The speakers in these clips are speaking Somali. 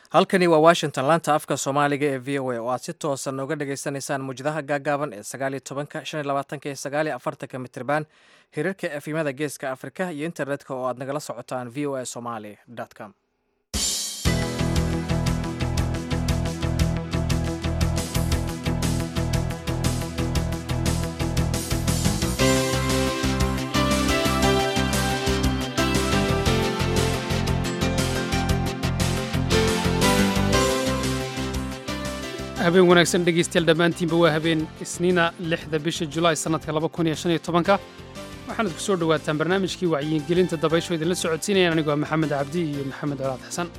halkani waa washington laanta afka soomaaliga ee v o a oo aad si toosan nooga dhagaysanaysaan muwjadaha gaagaaban ee sagaaliyo tobanka shan iyo labaatanka iyo sagaaliyo afartanka mitriban hirarka efimada geeska afrika iyo internetka oo aad nagala socotaan v o a somaly com habeen wanaagsan dhegaystayaal dhammaantiinba waa habeen isniina lixda bisha julaay sannadka laba kun iyo shan iyo tobanka waxaanad ku soo dhowaataan barnaamijkii wacyigelinta dabaysho idinla socodsiinayaan anigoo ah maxamed cabdi iyo maxamed colaad xasan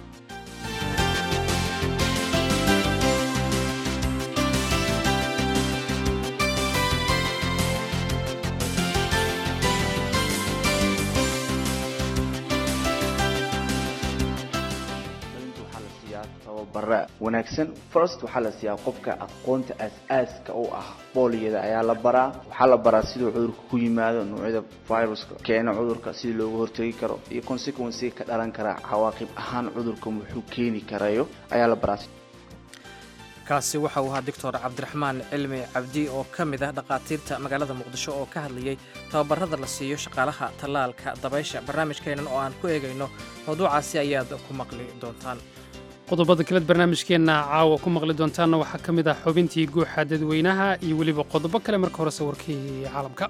tababara wanaagsan first waxaa la siiyaa qofka aqoonta aas-aaska u ah booliyada ayaa la baraa waxaa la baraa siduu cudurka ku yimaado noocyada viruska keena cudurka sidii looga hortegi karo iyo consequencega ka dhalan kara cawaaqib ahaan cudurka wuxuu keeni karayo ayaa la baraa kaasi waxa uu ahaa doctor cabdiraxmaan cilmi cabdi oo ka mid ah dhakhaatiirta magaalada muqdisho oo ka hadlayay tababarada la siiyo shaqaalaha tallaalka dabaysha barnaamijkeennan oo aan ku eegayno mawduucaasi ayaad ku maqli doontaan qodobada kaleed barnaamijkeenna caawa ku maqli doontaanna waxaa ka mid ah xubintii guuxa dadweynaha iyo weliba qodobo kale marka hore sawirkii caalamka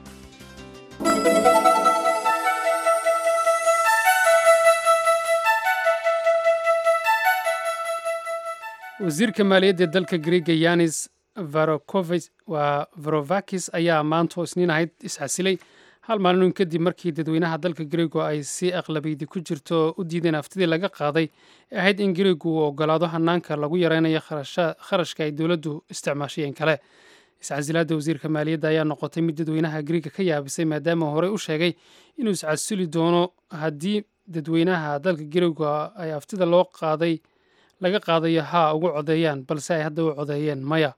wasiirka maaliyadda dalka griega yanis varovakis ayaa maanta oo isniin ahayd isxasilay hal maalin kadib markii dadweynaha dalka griego ay si aqlabiydi ku jirto u diideen aftidii laga qaaday ee ahayd in griegu uu ogolaado hanaanka lagu yaraynayo kharashka ay dowladdu isticmaashayeen kale iscasilaadda wasiirka maaliyadda ayaa noqotay mid dadweynaha griega ka yaabisay maadaama horey u sheegay inuu iscasili doono haddii dadweynaha dalka griego ay aftida loo qaaday laga qaadayo haa ugu codeeyaan balse ay hadda u codeeyeen maya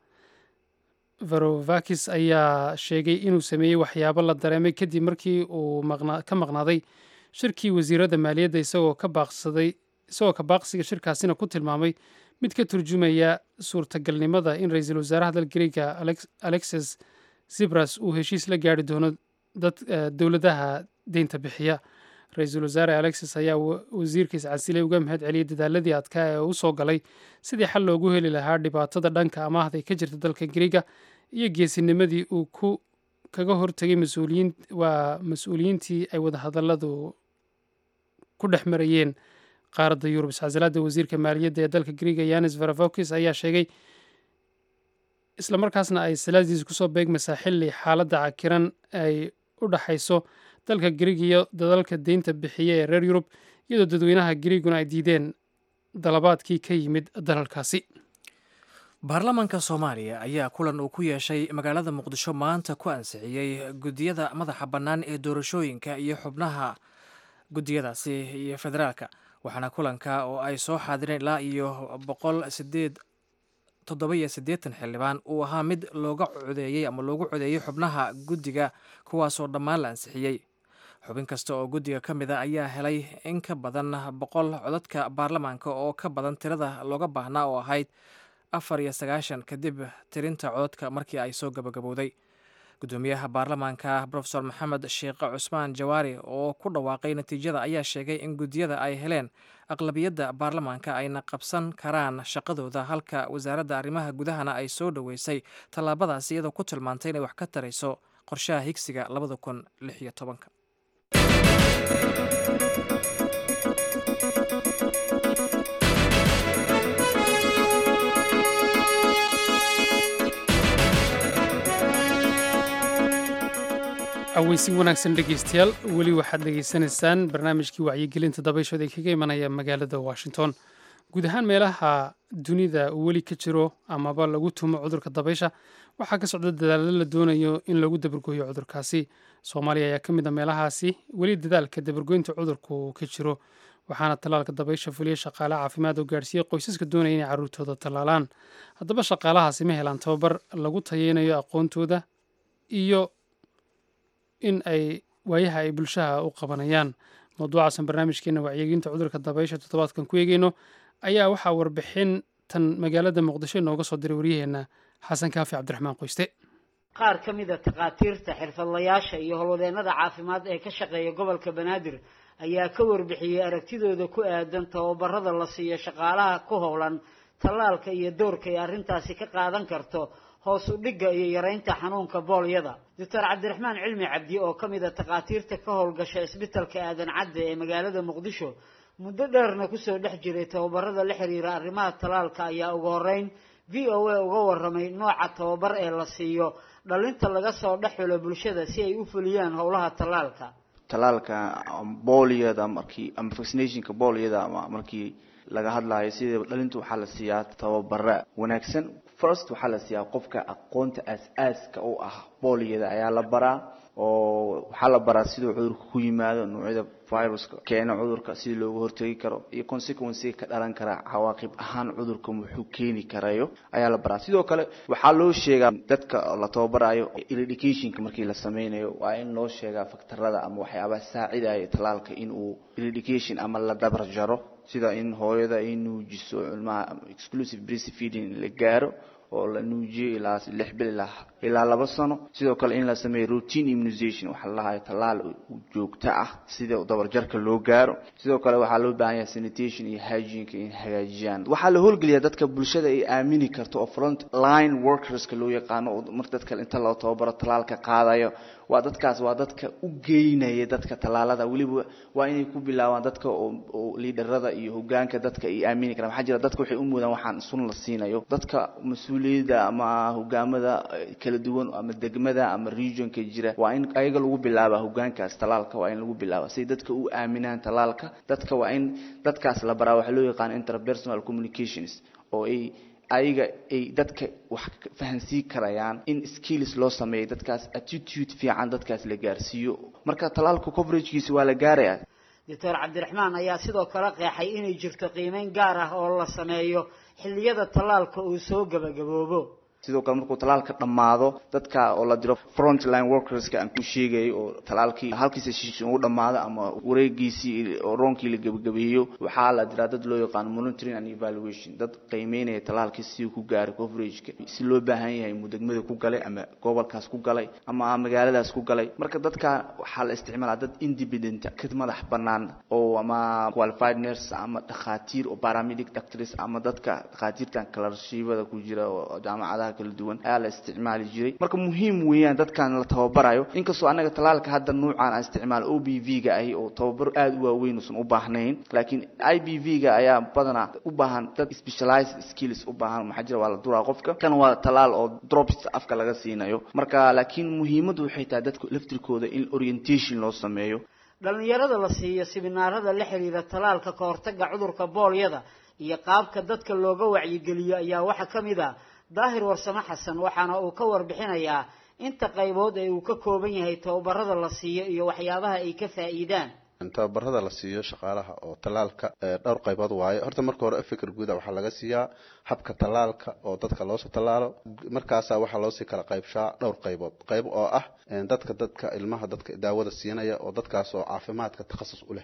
varovakis ayaa sheegay inuu sameeyey waxyaabo la dareemay kadib markii uu ka maqnaaday shirkii wasiiradda maaliyadda isagoo ka baaqsaday isagoo ka baaqsiga shirkaasina ku tilmaamay mid ka turjumaya suurtagalnimada in ra-iisul wasaaraha dal griega alexis zibras uu heshiis la gaari doono dowladaha deynta bixiya ra-iisul wasaare alexis ayaa wasiirkiis casilay uga mahad celiyey dadaaladii adkaa ee u soo galay sidii xal loogu heli lahaa dhibaatada dhanka amaahda ee ka jirta dalka griega iyo geesinimadii uu ku kaga hortegay mas-uuliyiin waa mas-uuliyiintii ay wadahadalladu ku dhex marayeen qaaradda yurub iscasilaadda wasiirka maaliyadda ee dalka griega yanis varavokis ayaa sheegay islamarkaasna ay salaadiis kusoo beegmaysaa xilli xaaladda cakiran ay u dhaxayso dalka griig iyo dadalka deynta bixiya ee reer yurub iyadoo dadweynaha griiguna ay diideen dalabaadkii ka yimid dalalkaasi baarlamaanka soomaaliya ayaa kulan uu ku yeeshay magaalada muqdisho maanta ku ansixiyey guddiyada madaxa bannaan ee doorashooyinka iyo xubnaha guddiyadaasi iyo federaalka waxaana kulanka oo ay soo xaadireen ilaa iyo boqol sideed toddoba-iyo siddeetan xildhibaan uu ahaa mid looga codeeyey ama loogu codeeyey xubnaha guddiga kuwaasoo dhammaan la ansixiyey xubin kasta oo guddiga ka mid a ayaa helay in ka badan boqol codadka baarlamaanka oo ka badan tirada looga baahnaa oo ahayd afar iyo sagaashan kadib tirinta codadka markii ay soo gabagabowday guddoomiyaha baarlamaanka rofesor maxamed sheekh cusmaan jawaari oo ku dhawaaqay natiijada ayaa sheegay in guddiyada ay heleen aqlabiyadda baarlamaanka ayna qabsan karaan shaqadooda halka wasaaradda arrimaha gudahana ay soo dhoweysay tallaabadaasi iyadoo ku tilmaantay inay wax ka tarayso qorshaha higsiga labada kun lix iyo tobanka aweysi wanaagsan dhegeystayaal weli waxaad dhegeysanaysaan barnaamijkii wacyigelinta dabayshood ee kaga imanaya magaalada washington guud ahaan meelaha dunida uu weli ka jiro amaba lagu tumo cudurka dabaysha waxaa ka socda dadaalo la doonayo in lagu dabargooyo cudurkaasi soomaaliya ayaa ka mid a meelahaasi weli dadaalka dabargoynta cudurku ka jiro waxaana tallaalka dabaysha fuliya shaqaale caafimaad oo gaarsiiyey qoysaska doonaya inay carruurtooda tallaalaan haddaba shaqaalahaasi ma helaan tababar lagu tayeynayo aqoontooda iyo in ay waayaha ay bulshaha u qabanayaan mawduucaasan barnaamijkeena wacyigelinta cudurka dabaysha toddobaadkan ku eegeyno ayaa waxaa warbixin tan magaalada muqdisho inooga soo diray waryaheena xasan kaafi cabdiraxmaan qoyste qaar ka mid a takhaatiirta xirfadlayaasha iyo howlwadeennada caafimaad ee ka shaqeeya gobolka banaadir ayaa ka warbixiyey aragtidooda ku aadan tababarada la siiyo shaqaalaha ku howlan tallaalka iyo doorka ay arrintaasi ka qaadan karto hoos u dhigga iyo yaraynta xanuunka boolyada doctor cabdiraxmaan cilmi cabdi oo ka mid a takhaatiirta ka howlgasha isbitalka aadan cadde ee magaalada muqdisho muddo dheerna kusoo dhex jiray tababarada la xiriira arrimaha tallaalka ayaa ugu horeyn v o a uga warramay nooca tababar ee la siiyo dhalinta laga soo dhex xulo bulshada si ay u fuliyaan howlaha tallaalka tallaalka booliyada markii ama vaccinationka booliyada ama markii laga hadlayo sida dhalinta waxaa la siiyaa tababara wanaagsan first waxaa la siiyaa qofka aqoonta aas-aaska u ah booliyada ayaa la baraa oo waxaa la baraa siduu cudurka ku yimaado noocyada viruska keena cudurka sidii looga hortegi karo iyo consequencega ka dhalan kara cawaaqib ahaan cudurka wuxuu keeni karayo ayaa la baraa sidoo kale waxaa loo sheegaa dadka la tababarayo eradicationka markii la sameynayo waa in loo sheegaa faktarada ama waxyaabaha saacidaya tallaalka in uu eradication ama la dabar jaro sida in hooyada ay nuujiso ilmaha exclusive breastfeeding la gaaro oo la nuujiyo ilaa lix bil ilaa ilaa laba sano sidoo kale in la sameeyo routine immunization waxaa la dhahayo tallaal joogto ah sida dabarjarka loo gaaro sidoo kale waxaa loo baahan yahay sanitation iyo hygieneka in hagaajiyaan waxaa la howlgeliyaa dadka bulshada ay aamini karto oo front line workerska loo yaqaano oo mar dadka inta loo tababaro tallaalka qaadayo waa dadkaas waa dadka u geynaya dadka tallaalada weliba waa inay ku bilaabaan dadka oo liidarada iyo hogaanka dadka ay aamini karaan waxaa jira dadka waxay u moodaan waxaan sun la siinayo dadka mas-uuliyadda ama hogaamada kala duwan ama degmada ama regionka jira waa in ayaga lagu bilaaba hogaankaas tallaalka waa in lagu bilaaba say dadka u aaminaan tallaalka dadka waa in dadkaas la baraa waxaa loo yaqaana interpersonal communications oo ay ayaga ay dadka wax fahansiin karayaan in skills loo sameeyo dadkaas attitude fiican dadkaas la gaarsiiyo marka tallaalka coveragekiisa waa la gaaraya doctor cabdiraxmaan ayaa sidoo kale qeexay inay jirto qiimeyn gaar ah oo la sameeyo xilliyada tallaalka uu soo gabagaboobo sidoo kale markuu tallaalka dhammaado dadka oo la diro frontline workerska aan ku sheegayay oo tallaalkii halkiisa shishin uu dhammaado ama wareegiisii oo roonkii la gebagabeeyo waxaa la diraa dad loo yaqaano monitoring and evaluation dad qiimeynaya tallaalkii si uu ku gaaray coverageka si loo baahan yahay muu degmada ku galay ama gobolkaas ku galay ama magaaladaas ku galay marka dadka waxaa la isticmaalaa dad independent ka madax banaan oo ama qualified nurse ama dhakhaatiir oo paramedic doctors ama dadka dhakhaatiirtan kalarshiibada ku jira oo jaamacadaha kala duwan ayaa la isticmaali jiray marka muhiim weeyaan dadkan la tababarayo inkastoo anaga tallaalka hadda nuucan aan isticmaalo o b v ga ahi oo tababar aada u waaweyn uusan u baahnayn laakiin i b v ga ayaa badanaa u baahan dad specialized skills u baahan maxaa jira waa la duraa qofka kan waa tallaal oo drops afka laga siinayo marka laakiin muhiimaddu waxay tahay dadka laftirkooda in orientation loo sameeyo dhalinyarada la siiyo siminaarada la xiriira tallaalka ka hortagga cudurka boolyada iyo qaabka dadka looga wacyigeliyo ayaa waxaa ka mid a daahir warsame xasan waxaana uu ka warbixinayaa inta qaybood ee uu ka kooban yahay tababarada la siiyo iyo waxyaabaha ay ka faa'iidaan tababarada la siiyo shaqaalaha oo tallaalka dhowr qaybood waaye horta marka hore fikir guuda waxaa laga siiyaa habka tallaalka oo dadka loosoo tallaalo markaasaa waxaa loosii kala qaybshaa dhowr qaybood qayb oo ah dadka dadka ilmaha dadka daawada siinaya oo dadkaas oo caafimaadka takhasus u leh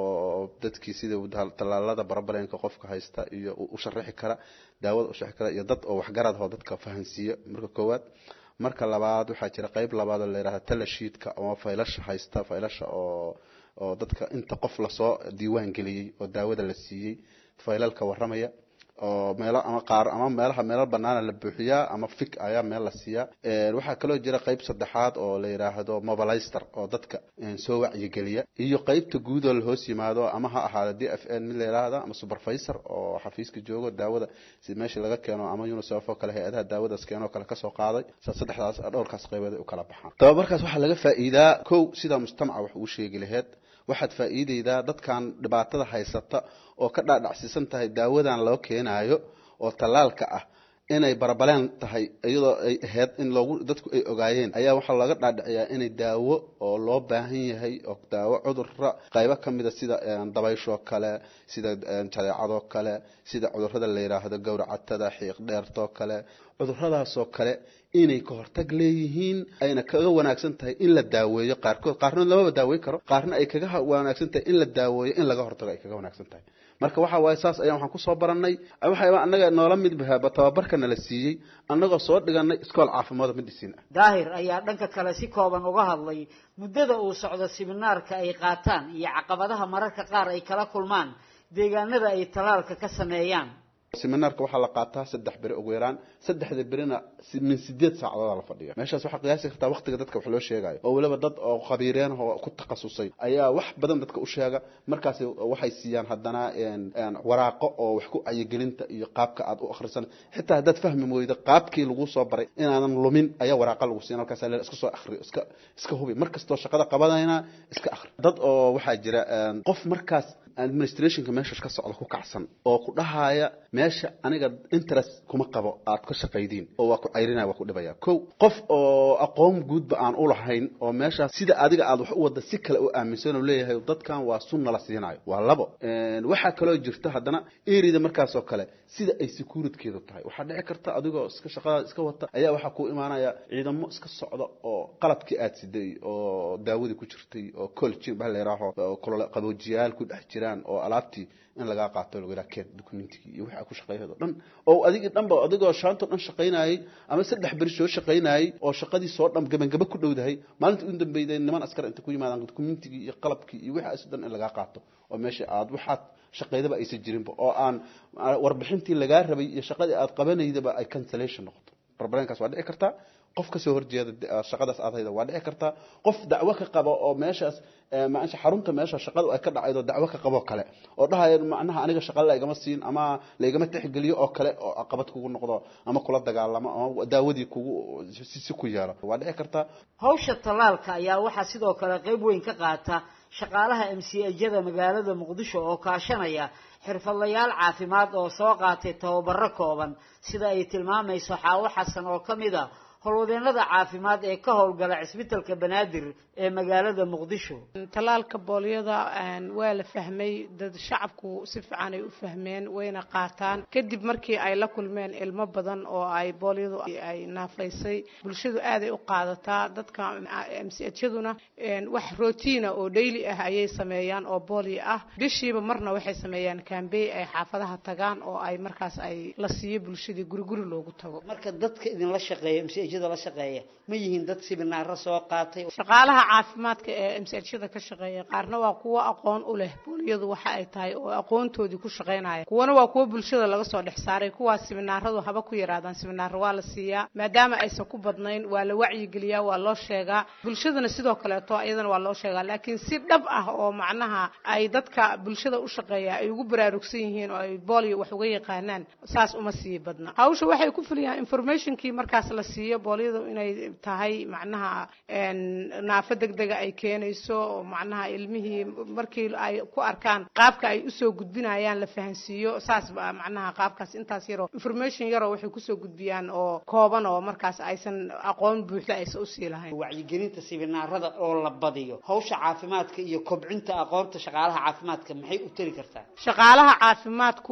oo dadkii sida tallaalada barabaleenka qofka haysta iyo u sharaxi kara daawada u sharaxi kara iyo dad oo waxgarad oo dadka fahansiiya marka koowaad marka labaad waxaa jira qayb labaad oo la yidhahda talashiidka ama faylasha haysta faylasha oo oo dadka inta qof lasoo diiwaan geliyey oo daawada la siiyey faylalka warramaya oo meelo ama qaar ama meelaha meelo banaana la buuxiyaa ama fig ayaa meel la siiyaa waxaa kaloo jira qayb saddexaad oo la yidhaahdo mobilister oo dadka soo wacyigeliya iyo qaybta guud oo lahoos yimaado ama ha ahaada d f n mid la yidhaahda ama supervisor oo xafiiska joogo daawada si meesha laga keeno ama unicef oo kale hay-adaha daawadaas keenoo kale kasoo qaaday saddexdaas dhowrkaas qaybood ay u kala baxaan tababarkaas waxaa laga faa'iidaa kow sidaa mujtamaca wax uu sheegi laheyd waxaad faa'iidaydaa dadkan dhibaatada haysata oo ka dhaadhacsiisan tahay daawadan loo keenaayo oo tallaalka ah inay barabaleen tahay iyadoo ay ahayd in loogu dadku ay ogaayeen ayaa waxaa laga dhaadhiciyaa inay daawo oo loo baahan yahay oo daawo cudurra qaybo ka mida sida dabayshoo kale sida jadeecadoo kale sida cudurrada la yidhaahdo gowracatada xiiq dheertoo kale cuduradaasoo kale inay ka hortag leeyihiin ayna kaga wanaagsan tahay in la daaweeyo qaarkood qaarna lamaba daaweyn karo qaarna ay kaga wanaagsan tahay in la daaweeyo in laga hortago ay kaga wanaagsan tahay marka waxa waaye saas ayaan waxaan kusoo barannay waxayba annaga noola mid bahaba tababarka nala siiyey annagoo soo dhiganay iskool caafimaad medicine ah daahir ayaa dhanka kale si kooban uga hadlay muddada uu socdo siminaarka ay qaataan iyo caqabadaha mararka qaar ay kala kulmaan deegaanada ay talaalka ka sameeyaan seminaarka waxaa la qaataa saddex beri ugu yaraan saddexda berina min sideed saacadood la fadhiya meeshaas waxaa qiyaasi kartaa waqtiga dadka wax loo sheegayo oo weliba dad oo khabiireen oo ku takhasusay ayaa wax badan dadka u sheega markaas waxay siiyaan haddana waraaqo oo wax ku cayigelinta iyo qaabka aad u akhrisan xitaa haddaad fahmi weydo qaabkii lagu soo baray inaadan lumin ayaa waraaqa lagu siiyan halkaas le iska soo akhriyo iska iska hubi mar kastoo shaqada qabanayna iska akhri dad oo waxaa jira qof markaas administrationka meesha ka socda ku kacsan oo ku dhahaya meesha aniga interest kuma qabo aad ka shaqaydiin oo waa ku cayrinaya waa ku dhibaya kow qof oo aqoon guudba aan u lahayn oo meeshaas sida adiga aad wax u wadda si kale u aaminsan oo leeyahay dadkan waa sunna la siinayo waa labo waxaa kaloo jirta haddana erida markaasoo kale sida ay securitkeedu tahay waxaa dhici karta adigoo iska shaqadaada iska wata ayaa waxaa ku imaanaya ciidamo iska socda oo qalabkii aad siday oo daawadii ku jirtay oo colgin baa la yidhaaho qaboojiyaal ku dhex jiraan oo alaabtii in lagaa qaato lagu yidhaha keen documentigii iyo wixii aad ku shaqeeyado dhan oo adigii dhanba adigoo shaantoo dhan shaqaynayay ama saddex beri soo shaqaynayay oo shaqadii soo dhan gabangaba ku dhowdahay maalinta u dambeyday niman askar inta ku yimaadaan documentigii iyo qalabkii iyo wixii aas dhan in lagaa qaato oo meesha aad waxaad shaqaydaba aysan jirinba oo aan warbixintii lagaa rabay iyo shaqadii aad qabanaydaba ay cancellation noqoto barbarenkaas waa dhici kartaa qof kasoo horjeeda shaqadaas aad hayda waa dhici kartaa qof dacwo ka qabo oo meeshaas maasha xarunta meesha shaqadu ay ka dhacaydo dacwo ka qabo kale oo dhahaya macnaha aniga shaqada laygama siin ama laygama tixgeliyo oo kale oo caqabad kugu noqdo ama kula dagaalamo ama daawadii kugu si ku yeelo waa dhici kartaa hawsha tallaalka ayaa waxaa sidoo kale qayb weyn ka qaata shaqaalaha m c ajada magaalada muqdisho oo kaashanaya xirfadlayaal caafimaad oo soo qaatay tababaro kooban sida ay tilmaamayso xaawo xasan oo ka mid a howlwadeennada caafimaad ee ka howlgala cisbitalka banaadir ee magaalada muqdisho talaalka boolyada waa la fahmay dad shacabku si fiican ay u fahmeen wayna qaataan kadib markii ay la kulmeen ilmo badan oo ay boolyadu ay naafaysay bulshadu aaday u qaadataa dadka mchaduna wax rotiina oo daily ah ayay sameeyaan oo boolyo ah bishiiba marna waxay sameeyaan kambey ay xaafadaha tagaan oo ay markaas ay la siiyo bulshadii guriguri loogu tago marka dadka idinla shaqeeya mchada la shaqeeya ma yihiin dad siminaaro soo qaatay shaqaalaha caafimaadka ee mchada ka shaqeeya qaarna waa kuwo aqoon u leh booliyadu waxa ay tahay oo aqoontoodii ku shaqaynaya kuwana waa kuwo bulshada laga soo dhex saaray kuwaas siminaaradu haba ku yaraadaan siminaaro waa la siiyaa maadaama aysan ku badnayn waa la wacyigeliyaa waa loo sheegaa bulshadana sidoo kaleeto iyadana waa loo sheegaa laakiin si dhab ah oo macnaha ay dadka bulshada u shaqeeya ay ugu baraarugsan yihiin oo ay boolio wax uga yaqaanaan saas uma sii badna hawsha waxay ku fuliyaan informationkii markaas la siiyo boolyadu inay tahay macnaha naafo degdega ay keenayso oo macnaha ilmihii markii ay ku arkaan qaabka ay usoo gudbinayaan la fahansiiyo saas ba macnaha qaabkaas intaas yaroo information yaroo waxay kusoo gudbiyaan oo kooban oo markaas aysan aqoon buuxda aysan usii lahayn wacyigelinta siminaarada oo la badiyo hawsha caafimaadka iyo kobcinta aqoonta shaqaalaha caafimaadka maxay u tari kartaa shaqaalaha caafimaadku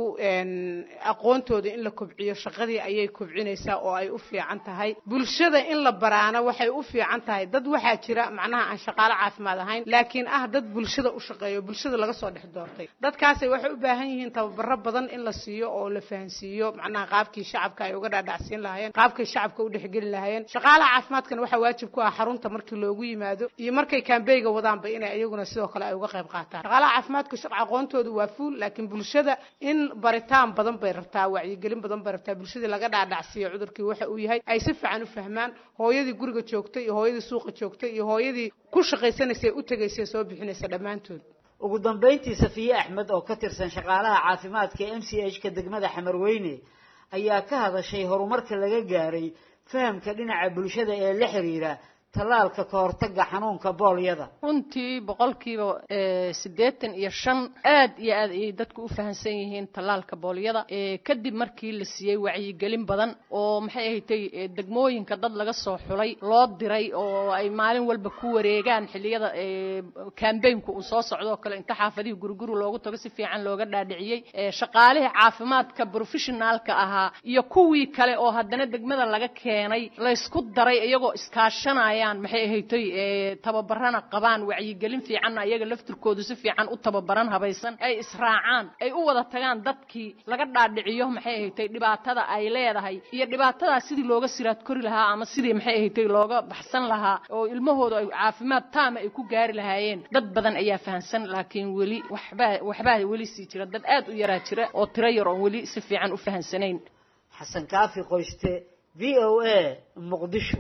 aqoontooda in la kobciyo shaqadii ayay kobcinaysaa oo ay u fiican tahay bulshada in la baraana waxay u fiican tahay dad waxaa jira macnaha aan shaqaalo caafimaad ahayn laakiin ah dad bulshada u shaqeeyo bulshada laga soo dhex doortay dadkaasay waxay u baahan yihiin tababaro badan in la siiyo oo la fahansiiyo macnaha qaabkii shacabka ay uga dhaadhacsiin lahaayeen qaabkay shacabka u dhexgeli lahaayeen shaqaalaha caafimaadkana waxaa waajib ku ah xarunta markii loogu yimaado iyo markay kambeyga wadaanba inay iyaguna sidoo kale ay uga qayb qaataan shaqaalaha caafimaadka aqoontoodu waa fuul laakiin bulshada in baritaan badan bay rabtaa wacyigelin badan bay rabtaa bulshadii laga dhaadhacsiiyo cudurkii waxa uu yahay ay si fiican u fahmaan hooyadii guriga joogtay iyo hooyadii suuqa joogtay iyo hooyadii ku shaqaysanaysay u tegaysay soo bixinaysa dhammaantood ugu dambayntii safiye axmed oo ka tirsan shaqaalaha caafimaadka m c h ka degmada xamarweyne ayaa ka hadashay horumarka laga gaaray fahamka dhinaca bulshada ee la xiriira tallaalka ka hortagga xanuunka boolyada runtii boqolkiiba siddeetan iyo shan aad iyo aad ayay dadku u fahamsan yihiin tallaalka boolyada kadib markii la siiyey wacyigelin badan oo maxay ahatay degmooyinka dad laga soo xulay loo diray oo ay maalin walba ku wareegaan xilliyada kambaynku uu soo socdo oo kale inta xaafadihii guriguri loogu tago si fiican looga dhaadhiciyey shaqaalihii caafimaadka professionaalka ahaa iyo kuwii kale oo haddana degmada laga keenay laysku daray iyagoo iskaashanayaan maxay ahatay tababarana qabaan wacyigelin fiicanna iyaga laftirkoodu si fiican u tababaran habaysan ay israacaan ay u wada tagaan dadkii laga dhaadhiciyo maxay ahatay dhibaatada ay leedahay iyo dhibaatadaa sidii looga siraad kori lahaa ama sidii maxay ahatay looga baxsan lahaa oo ilmahoodu ay caafimaad taama ay ku gaari lahaayeen dad badan ayaa fahamsan laakiin weli waxbaa waxbaa weli sii jira dad aad u yaraa jira oo tiro yar oon weli si fiican u fahamsanayn xasan kaafi qoyste v o a muqdisho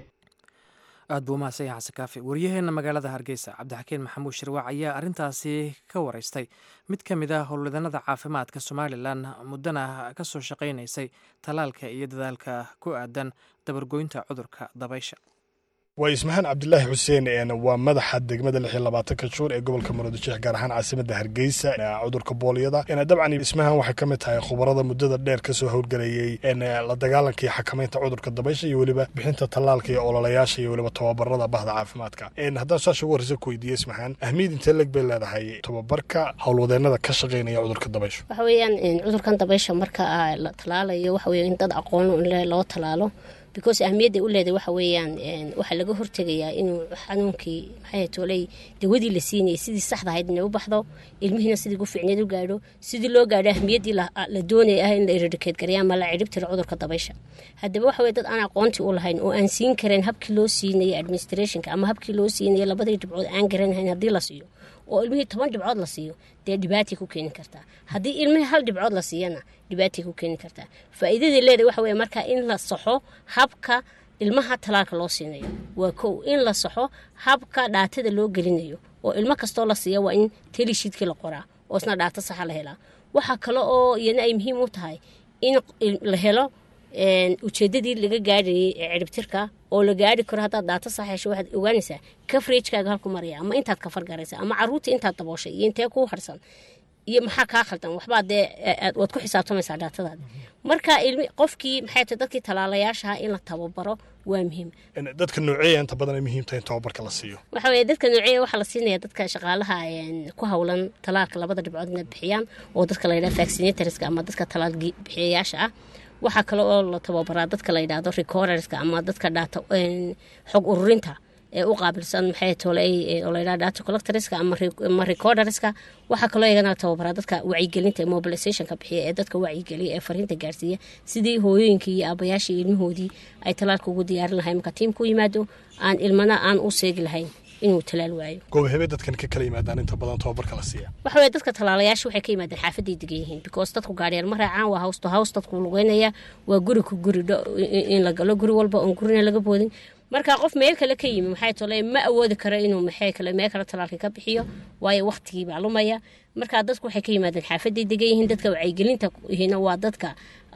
aad buu umahadsan yahay xasan kaafi waryaheena magaalada hargeysa cabdixakiin maxamuud shirwaac ayaa arrintaasi ka wareystay mid ka mid ah howlwadanada caafimaadka somalilan muddana ka soo shaqaynaysay tallaalka iyo dadaalka ku aadan dabargoynta cudurka dabaysha waa ismahaan cabdilaahi xuseen waa madaxa degmada lix iyo labaatanka juur ee gobolka muruudisheekh gaar ahaan caasimada hargeysa cudurka boolyada dabcan ismahaan waxay ka mid tahay khubarada muddada dheer kasoo howlgelayey la dagaalanka iyo xakamaynta cudurka dabaysha iyo weliba bixinta tallaalka iyo ololayaasha iyo weliba tababarada bahda caafimaadka haddaan saasha ugu horreysa ku weydiiye ismahaan ahmiyad intee leg bay leedahay tababarka howlwadeenada ka shaqaynaya cudurka dabaysha waxa weeyaan cudurkan dabaysha marka la tallaalayo waxa weeye in dad aqoon loo tallaalo because ahmiyadda u leedahay waxa weeyaan waxaa laga hortegayaa inuu xanuunkii maxay tooley dawadii la siinayay sidii saxda ahayd inay u baxdo ilmihiina sidii ugu fiicneed u gaadho sidii loo gaadho ahmiyaddii la doonaya ah in la eradicate gareeya ama la cirib tiro cudurka dabaysha haddaba waxa weye dad aan aqoontii u lahayn oo aan siin karayn habkii loo siinayay administrationka ama habkii loo siinayay labadii dhibcood aan garanahayn haddii la siiyo oo ilmihii toban dhibcood la siiyo dee dhibaatay ku keeni kartaa haddii ilmihii hal dhibcood la siiyana dhibaatay ku keeni kartaa faa'iidadii leedahay waxa weye marka in la saxo habka ilmaha talaalka loo siinayo waa kow in la saxo habka dhaatada loo gelinayo oo ilmo kastoo la siiya waa in telishiidkii la qoraa oo isna dhaato saxa la helaa waxaa kale oo iyana ay muhiim u tahay in la helo ujeedadii laga gaadhayay ee ciribtirka oo la gaari karo haddaad dhaato sax hesho waxaad ogaanaysaa kafragekaaga halku maraya ama intaad kafar garaysa ama caruurtii intaad dabooshay iyo intee kuu harsan iyo maxaa kaa khaldan waxbaa dee waad ku xisaabtamaysaa dhaatadaada marka ilmi qofkii maxay tahay dadkii tallaalayaashaha in la tababaro waa muhiim dadka nooceeya inta badan ay muhiim tahay in tababarka la siiyo waxa weeye dadka nooceeya waxaa la siinaya dadka shaqaalaha ku howlan talaalka labada dhibcood inay bixiyaan oo dadka la yidhaha vaccinatorska ama dadka talaal bixiyayaasha ah waxaa kale oo la tababaraa dadka la yidhaahdo recorderska ama dadka dhaata xog ururinta ee u qaabilsan maxay toley oo la yidhaha data collectorska ama recorderska waxaa kaloo iyagana la tababaraa dadka wacyigelinta ee mobilizationka bixiya ee dadka wacyigeliya ee fariinta gaarsiiya sidii hooyooyinkii iyo aabayaashii ilmahoodii ay talaalka ugu diyaarin lahayn marka tiim ku yimaado aan ilmana aan u seegi lahayn inuu talaal waayo goobahebe dadkan ka kala yimaadaan inta badan tababarka la siiya waxa weye dadka tallaalayaasha waxay ka yimaadeen xaafaday degan yihiin because dadku gaadhiyaan ma raacaan waa house to house dadku lugeynaya waa guri ku guri in la galo guri walba oon gurina laga boodin marka qof meel kale ka yimi maxay tole ma awoodi karo inuu maxay kale meel kale talaalka ka bixiyo waayo waqtigii baa lumaya marka dadku waxay ka yimaadeen xaafaday degan yihiin dadka wacyigelinta yihiina waa dadka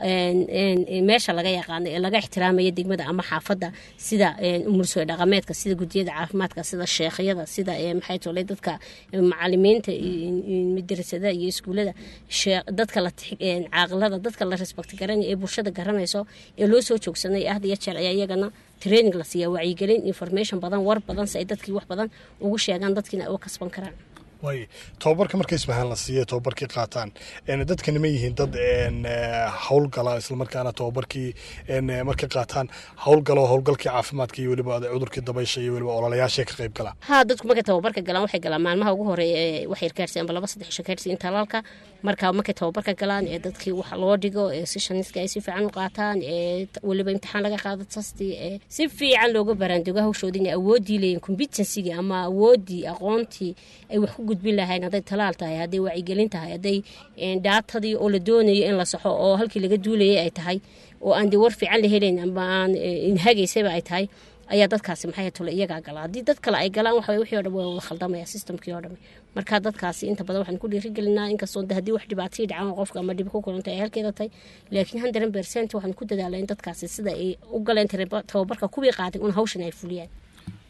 meesha laga yaqaano ee laga ixtiraamaya degmada ama xaafadda sida umulsooy dhaqameedka sida gudiyada caafimaadka sida sheekhyada sida maxay tole dadka macalimiinta madrasada iyo iskuulada dadka caaqilada dadka la respect garanaya ee bulshada garanayso ee loo soo joogsanay ahd iyo jeer ayaa iyagana training la siiya wacyigelin information badan war badan si ay dadkii wax badan ugu sheegaan dadkiina uga kasban karaan waay tababarka marka ismahaan la siiya tababarkii qaataan dadkani ma yihiin dad howlgala islamarkaana tababarkii markay qaataan howlgalo howlgalkii caafimaadka iyo weliba cudurkii dabaysha iyo weliba ololayaashay ka qayb galaan ha dadku markay tababarka galaan waxay galaan maalmaha ugu horeeya ee wax yar gaarsi amba laba saddex isho gaarsi in talaalka marka markay tababarka galaan ee dadkii wax loo dhigo ee sishaniska ay si fiican u qaataan ee weliba imtixaan laga qaado tastii ee si fiican looga baraandogo hawshooda inay awoodii leeyihin competencyga ama awoodii aqoontii ay wax ku gudbin lahayn hadday talaal tahay hadday wacyigelin tahay hadday dhaatadii oo la doonayo in la saxo oo halkii laga duulayay ay tahay oo aan de war fiican la helayn ama aan inhagaysaba ay tahay ayaa dadkaasi maxay tole iyagaa gala haddii dad kale ay galaan waxa wixii o dhan waa wada khaldamaya systemkii oo dhan marka dadkaasi inta badan waxaan ku dhiirigelinaa inkastoo haddii wax dhibaatayii dhacaan qofka ama dhib ku kulanta ay halkeeda tahay laakiin hundred percent waxaan ku dadaalaa in dadkaasi sida ay u galeen tababarka kuwii qaaday un hawshan ay fuliyaan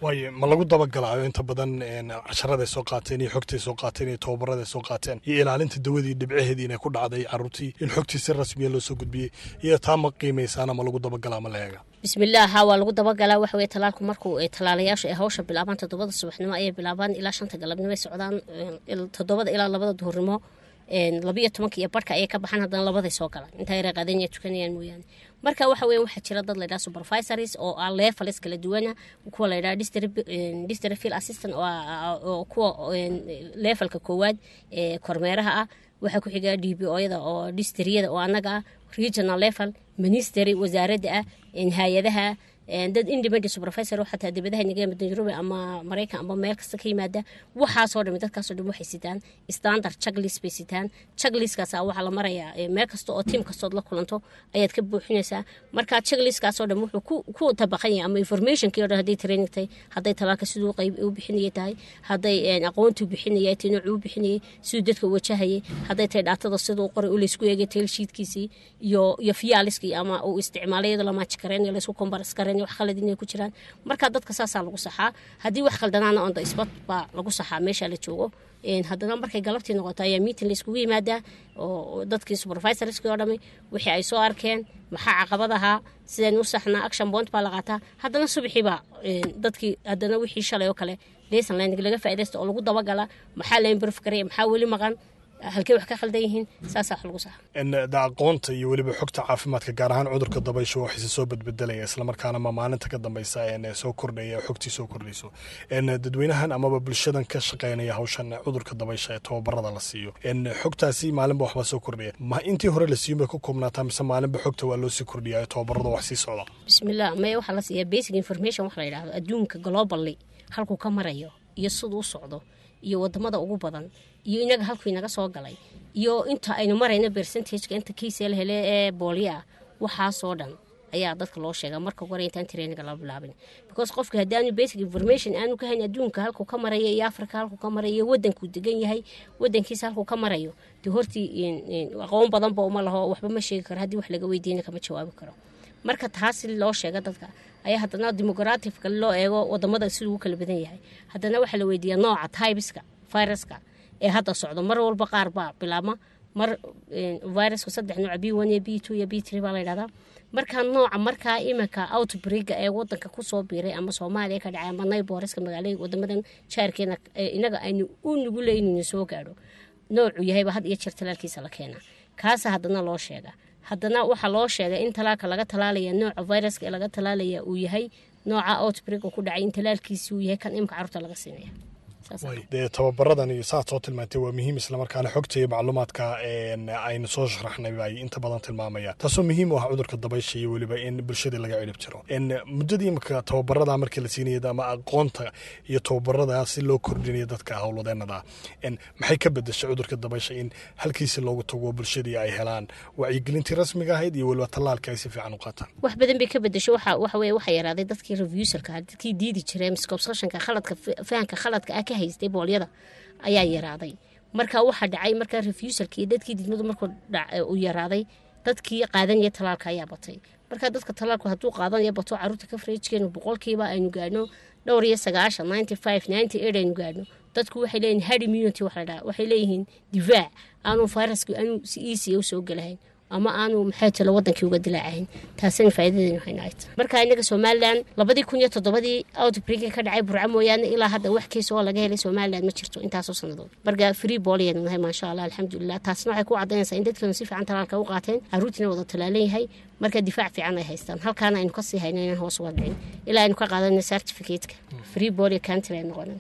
waayo ma lagu dabagalaayo inta badan casharaday soo qaateen iyo xogtay soo qaateen iyo tababaraday soo qaateen iyo ilaalinta dawadii dhibcaheedii inay ku dhacday caruurtii in xogtii si rasmiya loo soo gudbiyey iyo taa ma qiimaysaana ma lagu dabagalaa ma la eega bismillaah haa waa lagu dabagalaa waxa weye talaalku markuu talaalayaashu ay hawsha bilaabaan toddobada subaxnimo ayay bilaabaan ilaa shanta galabnimo ay socdaan toddobada ilaa labada duhurnimo labiyo tobanka iyo barhka ayay ka baxaan haddana labaday soo galaan intaa yara qaadanya tukanayaan mooyaane marka waxa weya waxaa jira dad laydhaha supervisories oo ah leefales kala duwana kuwa laydhaha district field assistant oo kuwa leefalka koowaad ee kormeeraha ah waxaa ku xiga d b oyada oo distriyada oo annaga ah regional level ministry wasaaradda ah hay-adaha dad independent supervisor xataa dibadaha naga yimid nairobi ama maraykan ama meel kasta ka yimaada waxaasoo dhami dadkaasoo dhan waxay sitaan standard checklist bay sitaan checklistkaas waxaa la marayaa meel kasta oo tiim kastood la kulanto ayaad ka buuxinaysaa marka checklistkaasoo dhan wuxuu ku tabaqan yahay ama informationkii o dhan hadday training tahay hadday talaalka siduu qayb u bixinayay tahay hadday aqoontuu bixinayay tay noocuu bixinayay siduu dadka wajahayay hadday tahay dhaatada siduu qoray u laysku eegay tail sheetkiisii iyo iyo fiyaaliskii ama uu isticmaalay iyadoo la maaji karayn laysku kombaras karayn wax khalad inay ku jiraan marka dadka saasaa lagu saxaa haddii wax khaldanaana on the spot baa lagu saxaa meesha la joogo haddana markay galabtii noqoto ayaa meeting la iskugu yimaadaa oo dadkii supervisorskii oo dhami wixii ay soo arkeen maxaa caqabad ahaa sideen u saxnaa action bond baa la qaataa haddana subaxiibaa dadkii haddana wixii shalay oo kale lesson learning laga faaidaysta oo lagu dabagala maxaa la improve karaya maxaa weli maqan halkey wax ka khaldan yihiin saasaa wax lagu saxa da aqoonta iyo weliba xogta caafimaadka gaar ahaan cudurka dabaysha waxayse soo badbedelaya islamarkaana ma maalinta ka dambeysa soo kordhaya xogtii soo kordhayso dadweynahan amaba bulshadan ka shaqeynaya hawshan cudurka dabaysha ee tababarada la siiyo xogtaasi maalinba waxbaa soo kordhaya ma intii hore la siiyo bay ku koobnaataa mise maalinba xogta waa loo sii kordhiyaa tababarada wax sii socda bismillah maya waxaa la siiyaa basic information wax la yidhahdo adduunka globally halkuu ka marayo iyo siduu u socdo iyo wadamada ugu badan iyo inaga halkuu inaga soo galay iyo inta aynu marayno percentageka inta kiisee la hele ee boolya ah waxaasoo dhan ayaa dadka loo sheegaa marka hore intaan traininga la bilaabin because qofka haddaanu basic information aanu ka hayn adduunka halkuu ka marayo iyo africa halkuu ka marayo iyo wadankuu degan yahay wadankiisa halkuu ka marayo dee hortii aqoon badanba uma laho waxba ma sheegi karo haddii wax laga weydiina kama jawaabi karo marka taasi loo sheega dadka ayaa haddana demogratifka loo eego wadamada siduu u kala badan yahay haddana waxaa la weydiiyaa nooca tybiska viruska ee hadda socdo mar walba qaar baa bilaabma mar viruska saddex nooca b one iyo b two iyo b three baa la yidhahdaa markaa nooca markaa iminka outbreaka ee wadanka kusoo biiray ama soomaaliya ka dhacay ama nayboreska magaalada wadamadan jaarkeena inaga aynu u nuguley inaynu soo gaadho noocuu yahayba had iyo jeer talaalkiisa la keenaa kaasa haddana loo sheega haddana waxaa loo sheegay in talaalka laga talaalaya nooca viruska ee laga talaalaya uu yahay nooca outbreak uu ku dhacay in talaalkiisi uu yahay kan imika carruurta laga siinaya dee tababaradan iyo saad soo tilmaantay waa muhiim islamarkaana xogta iyo macluumaadka aynu soo sharaxnay ay inta badan tilmaamayaan taasoo muhiim u ah cudurka dabaysha iyo weliba in bulshada laga cilib jiro muddadii imika tababarada markii la siinaya ama aqoonta iyo tababarada si loo kordhinayo dadka howlwadeenada maxay ka bedeshay cudurka dabaysha in halkiisi loogu tago bulshadii ay helaan wacyigelintii rasmiga ahayd iyo weliba tallaalka ay si fiican u qaataan wax badan bay ka bedeshay waxa waxa weye waxaa yaraaday dadkii reviewserka dadkii diidi jiray miscobsessionka khaladka fahanka khaladka ah ka haystay boolyada ayaa yaraaday marka waxaa dhacay markaa refuserka iyo dadkii didmadu markuu uu yaraaday dadkii qaadanaya talaalka ayaa batay marka dadka talaalku hadduu qaadanaya bato caruurta kafrejkeenu boqolkiiba aynu gaadhno dhowr iyo sagaashan ninety five ninety eight aynu gaadhno dadku waxay leeyihin hard immunity waxa la dhaha waxay leeyihiin difaac aanu viruska aanu si easy u soo gelahayn ama aanu maxay talo wadankii uga dilaacahayn taasina faa'iidadeenu hayna ay tahay marka inaga somalilan labadii kun iyo toddobadii outbreak ka dhacay burco mooyaane ilaa hadda wax keys oo laga helay somalilan ma jirto intaasoo sannadood marka free booliyaynu nahay maasha allah alxamdulilah taasna waxay ku caddaynaysaa in dadkeenu si fiican talaalka u qaateen caruurtiina wada talaalan yahay marka difaac fiican ay haystaan halkaana aynu kasii hayno inaan hoos uga dhicin ilaa aynu ka qaadano certificateka free bolia country ay noqonan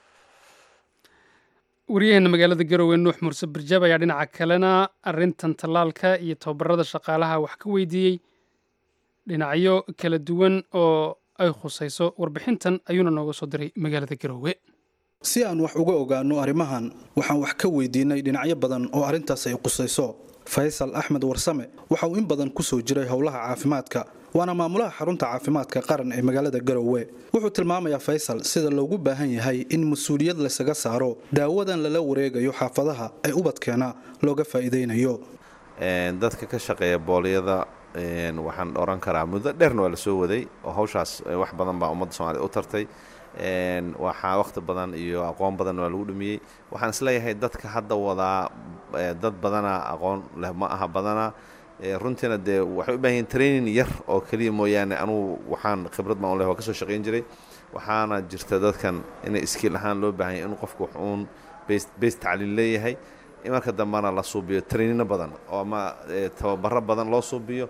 wariyaheena magaalada garowe nuux muuse barjaab ayaa dhinaca kalena arintan tallaalka iyo tababarada shaqaalaha wax ka weydiiyey dhinacyo kala duwan oo ay khusayso warbixintan ayuuna nooga soo diray magaalada garowe si aan wax uga ogaano arrimahan waxaan wax ka weydiinay dhinacyo badan oo arrintaas ay qusayso faysal axmed warsame waxa uu in badan ku soo jiray howlaha caafimaadka waana maamulaha xarunta caafimaadka qaran ee magaalada garowe wuxuu tilmaamayaa faysal sida loogu baahan yahay in mas-uuliyad laysaga saaro daawadan lala wareegayo xaafadaha ee ubadkeena looga faa'iidaynayo dadka ka shaqeeya boolyada waxaan oran karaa muddo dheerna waa la soo waday oo hawshaas wax badan baa ummadda soomaliya u tartay waxaa wakhti badan iyo aqoon badan waa lagu dhumiyey waxaan isleeyahay dadka hadda wadaa dad badana aqoon leh ma aha badana runtiina dee waxay u baahan yihin training yar oo keliya mooyaane anugu waxaan khibrad baan u leh waa ka soo shaqayn jiray waxaana jirta dadkan inay iskiil ahaan loo baahanya inuu qofku wax uun base tacliin leeyahay marka dambena la suubiyo trainino badan oo ama tababaro badan loo suubiyo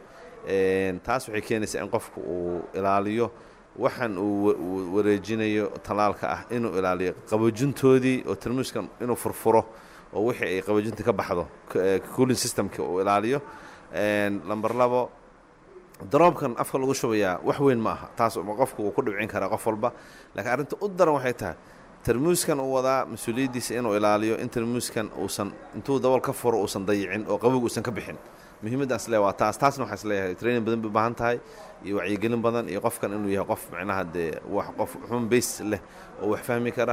taas waxay keenaysaa in qofku uu ilaaliyo waxaan uu wareejinayo talaalka ah inuu ilaaliyo qaboojintoodii oo tarmuuskan inuu furfuro oo wixii ay qaboojinta ka baxdo cooling systemka uu ilaaliyo lamber labo daroobkan afka lagu shubayaa wax weyn ma aha taas qofku uu ku dhibcin karaa qof walba laakiin arrinta u daran waxay tahay tarmuuskan uu wadaa mas-uuliyaddiisa inuu ilaaliyo in tarmuuskan uusan intuu dabool ka furo uusan dayicin oo qabowga uusan ka bixin muhiimaddaas le waa taas taasna waxaa isleeyahay training badan bay u baahan tahay iyo wacyigelin badan iyo qofkan inuu yahay qof macnaha dee wax qof xun base leh oo wax fahmi kara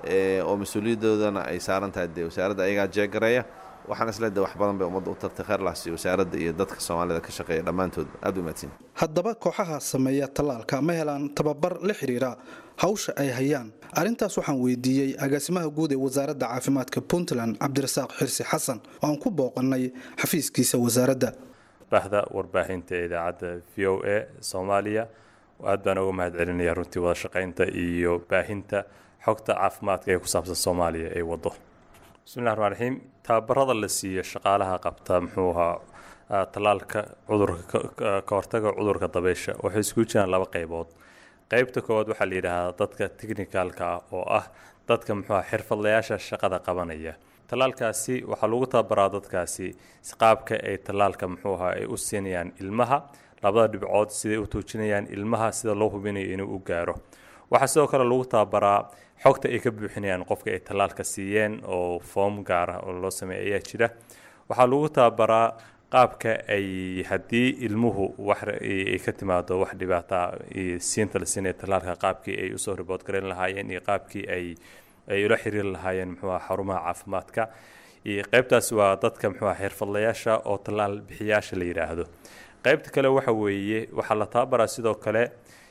oo mas-uuliyadoodana ay saaran tahay dee wasaaradda ayagaa jeegareeya waxaan isleedahay wax badan bay ummadda u tartay kheyrlaas iyo wasaaradda iyo dadka soomaalida ka shaqeeya dhammaantood aad u mahadsan haddaba kooxaha sameeya tallaalka ma helaan tababar la xidhiira hawsha ay hayaan arrintaas waxaan weydiiyey agaasimaha guud ee wasaaradda caafimaadka puntland cabdirasaaq xirsi xasan oo aan ku booqannay xafiiskiisa wasaaradda bahda warbaahinta ee idaacadda v o a soomaaliya aad baan uga mahad celinaya runtii wada shaqaynta iyo baahinta xogta caafimaadka ee ku saabsan soomaaliya ee waddo bismillahi raxmaan raxiim tababarada la siiyo shaqaalaha qabta muxuu ahaa tallaalka cudurka ka hortaga cudurka dabeysha waxay iskugu jiraan laba qaybood qaybta koowaad waxaa la yidhaahdaa dadka technicalka ah oo ah dadka muxuuha xirfadlayaasha shaqada qabanaya tallaalkaasi waxaa lagu tababaraa dadkaasi qaabka ay tallaalka muxuuha ay u siinayaan ilmaha labada dhibcood siday u tuujinayaan ilmaha sida loo hubinayo inuu u gaaro waxaa sidoo kale lagu tababaraa xogta ay ka buuxinayaan qofka ay tallaalka siiyeen oo foom gaar ah oo loo sameeya ayaa jira waxaa lagu tababaraa qaabka ay haddii ilmuhu wax ay ka timaado wax dhibaata siinta la siinaya tallaalka qaabkii ay usoo ribood garan lahaayeen iyo qaabkii ay ay ula xiriiri lahaayeen muxuuha xarumaha caafimaadka iyo qaybtaas waa dadka muxuuha xirfadlayaasha oo tallaal bixiyaasha la yidhaahdo qaybta kale waxa weeye waxaa la tababaraa sidoo kale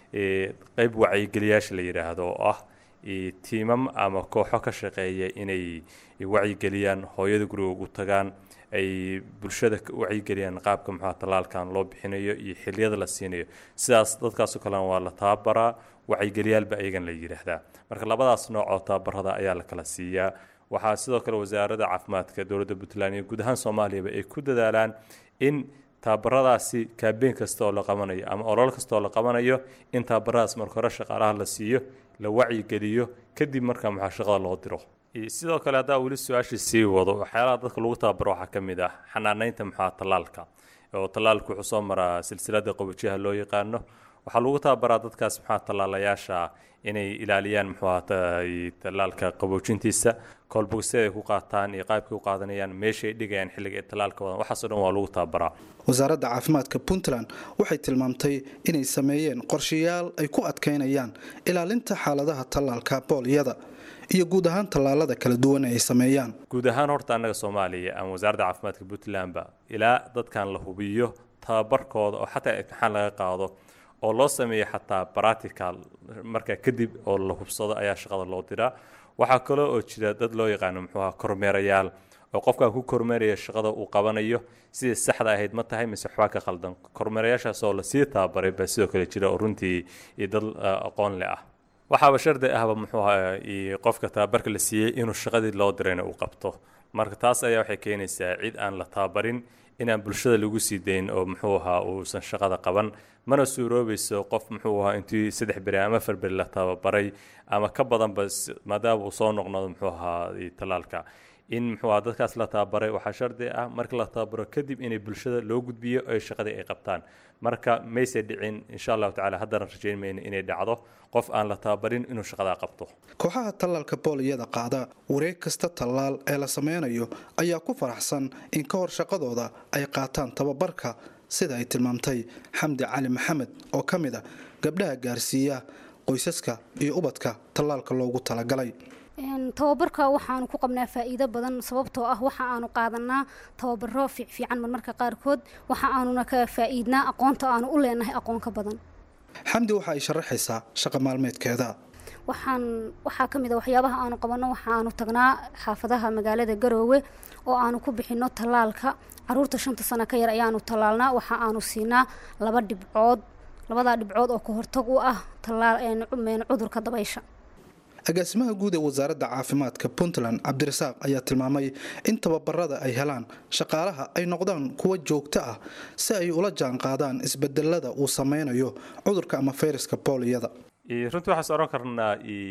qayb wacyigeliyaasha la yidhaahdo oo ah tiimam ama kooxo ka shaqeeya inay wacyigeliyaan hooyada guriga ugu tagaan ay bulshada wacyigeliyaan qaabka muxua tallaalkan loo bixinayo iyo xiliyada la siinayo sidaas dadkaasoo kalena waa la tababaraa wacyigeliyaalba ayagan la yidhaahdaa marka labadaas nooc oo tababarada ayaa la kala siiyaa waxaa sidoo kale wasaaradda caafimaadka dowladda puntland iyo guud ahaan soomaaliyaba ay ku dadaalaan in tababaradaasi kaabeen kasta oo la qabanayo ama olol kasta oo la qabanayo in tababaradaas marka hore shaqaalaha la siiyo la wacyigeliyo kadib markaa maxaa shaqada loo diro sidoo kale haddaa weli su-aashii sii wado waxyaalaha dadka lagu tababaro waxaa ka mid ah xanaanaynta maxaa tallaalka oo tallaalku wuxuu soo maraa silsilada qabojiyaha loo yaqaano waxaa lagu tababaraa dadkaas maxaa tallaalayaasha inay ilaaliyaan muxuuha tallaalka qaboojintiisa koolbogsyada ay ku qaataan iyo qaabkay u qaadanayaan meeshay dhigayaan xilliga ay tallaalka wadan waxaasoo dhan waa lagu tababaraa wasaaradda caafimaadka puntland waxay tilmaamtay inay sameeyeen qorshayaal ay ku adkaynayaan ilaalinta xaaladaha tallaalka booliyada iyo guud ahaan tallaalada kala duwan ay sameeyaan guud ahaan horta annaga soomaaliya ama wasaaradda caafimaadka puntlandba ilaa dadkan la hubiyo tababarkooda oo xataa imtixaan laga qaado oo loo sameeyo xataa baratical markaa kadib oo la hubsado ayaa shaqada loo diraa waxaa kaloo oo jira dad loo yaqaano muxuuha kormeerayaal oo qofkan ku kormeeraya shaqada uu qabanayo sidai saxda ahayd ma tahay mise waxbaa ka khaldan kormeerayaashaas oo lasii tababaray baa sidoo kale jira oo runtii iyo dad aqoon leh ah waxaaba shardi ahba muxuuha qofka tababarka la siiyey inuu shaqadii loo dirayna uu qabto marka taas ayaa waxay keenaysaa cid aan la tababarin inaan bulshada lagu sii dayn oo muxuu ahaa uusan shaqada qaban mana suuroobayso qof muxuu ahaa intii saddex beri ama afar beri la tababaray ama ka badanba maadaama uu soo noqnodo muxuu ahaa tallaalka in muxuu ahaa dadkaas la tababaray waxaa shardi ah marka la tababaro kadib inay bulshada loo gudbiyo oy shaqadii ay qabtaan marka mayse dhicin insha allahu tacala haddana rajayn mayno inay dhacdo qof aan la tababarin inuu shaqadaa qabto kooxaha tallaalka booliyada qaada wareeg kasta tallaal ee la sameynayo ayaa ku faraxsan in ka hor shaqadooda ay qaataan tababarka sida ay tilmaamtay xamdi cali maxamed oo ka mid a gabdhaha gaarsiiya qoysaska iyo ubadka tallaalka loogu talagalay tababarka waxaanu ku qabnaa faa'iido badan sababtoo ah waxa aanu qaadanaa tababaro fiicfiican marmarka qaarkood waxa aanuna ka faa'iidnaa aqoonta aanu u leenahay aqoon ka badan xamdi waxa ay sharaxaysaa shaqa maalmeedkeeda waxaan waxaa ka mid a waxyaabaha aanu qabanno waxaanu tagnaa xaafadaha magaalada garoowe oo aanu ku bixinno tallaalka caruurta shanta sano ka yar ayaanu tallaalnaa waxa aanu siinaa laba dhibcood labadaa dhibcood oo ka hortag u ah cudurka dabaysha agaasimaha guud ee wasaaradda caafimaadka puntland cabdirasaaq ayaa tilmaamay in tababarada ay helaan shaqaalaha ay noqdaan kuwa joogto ah si ay ula jaan qaadaan isbedelada uu sameynayo cudurka ama fayraska booliyada runtii waxaan is oran karnaa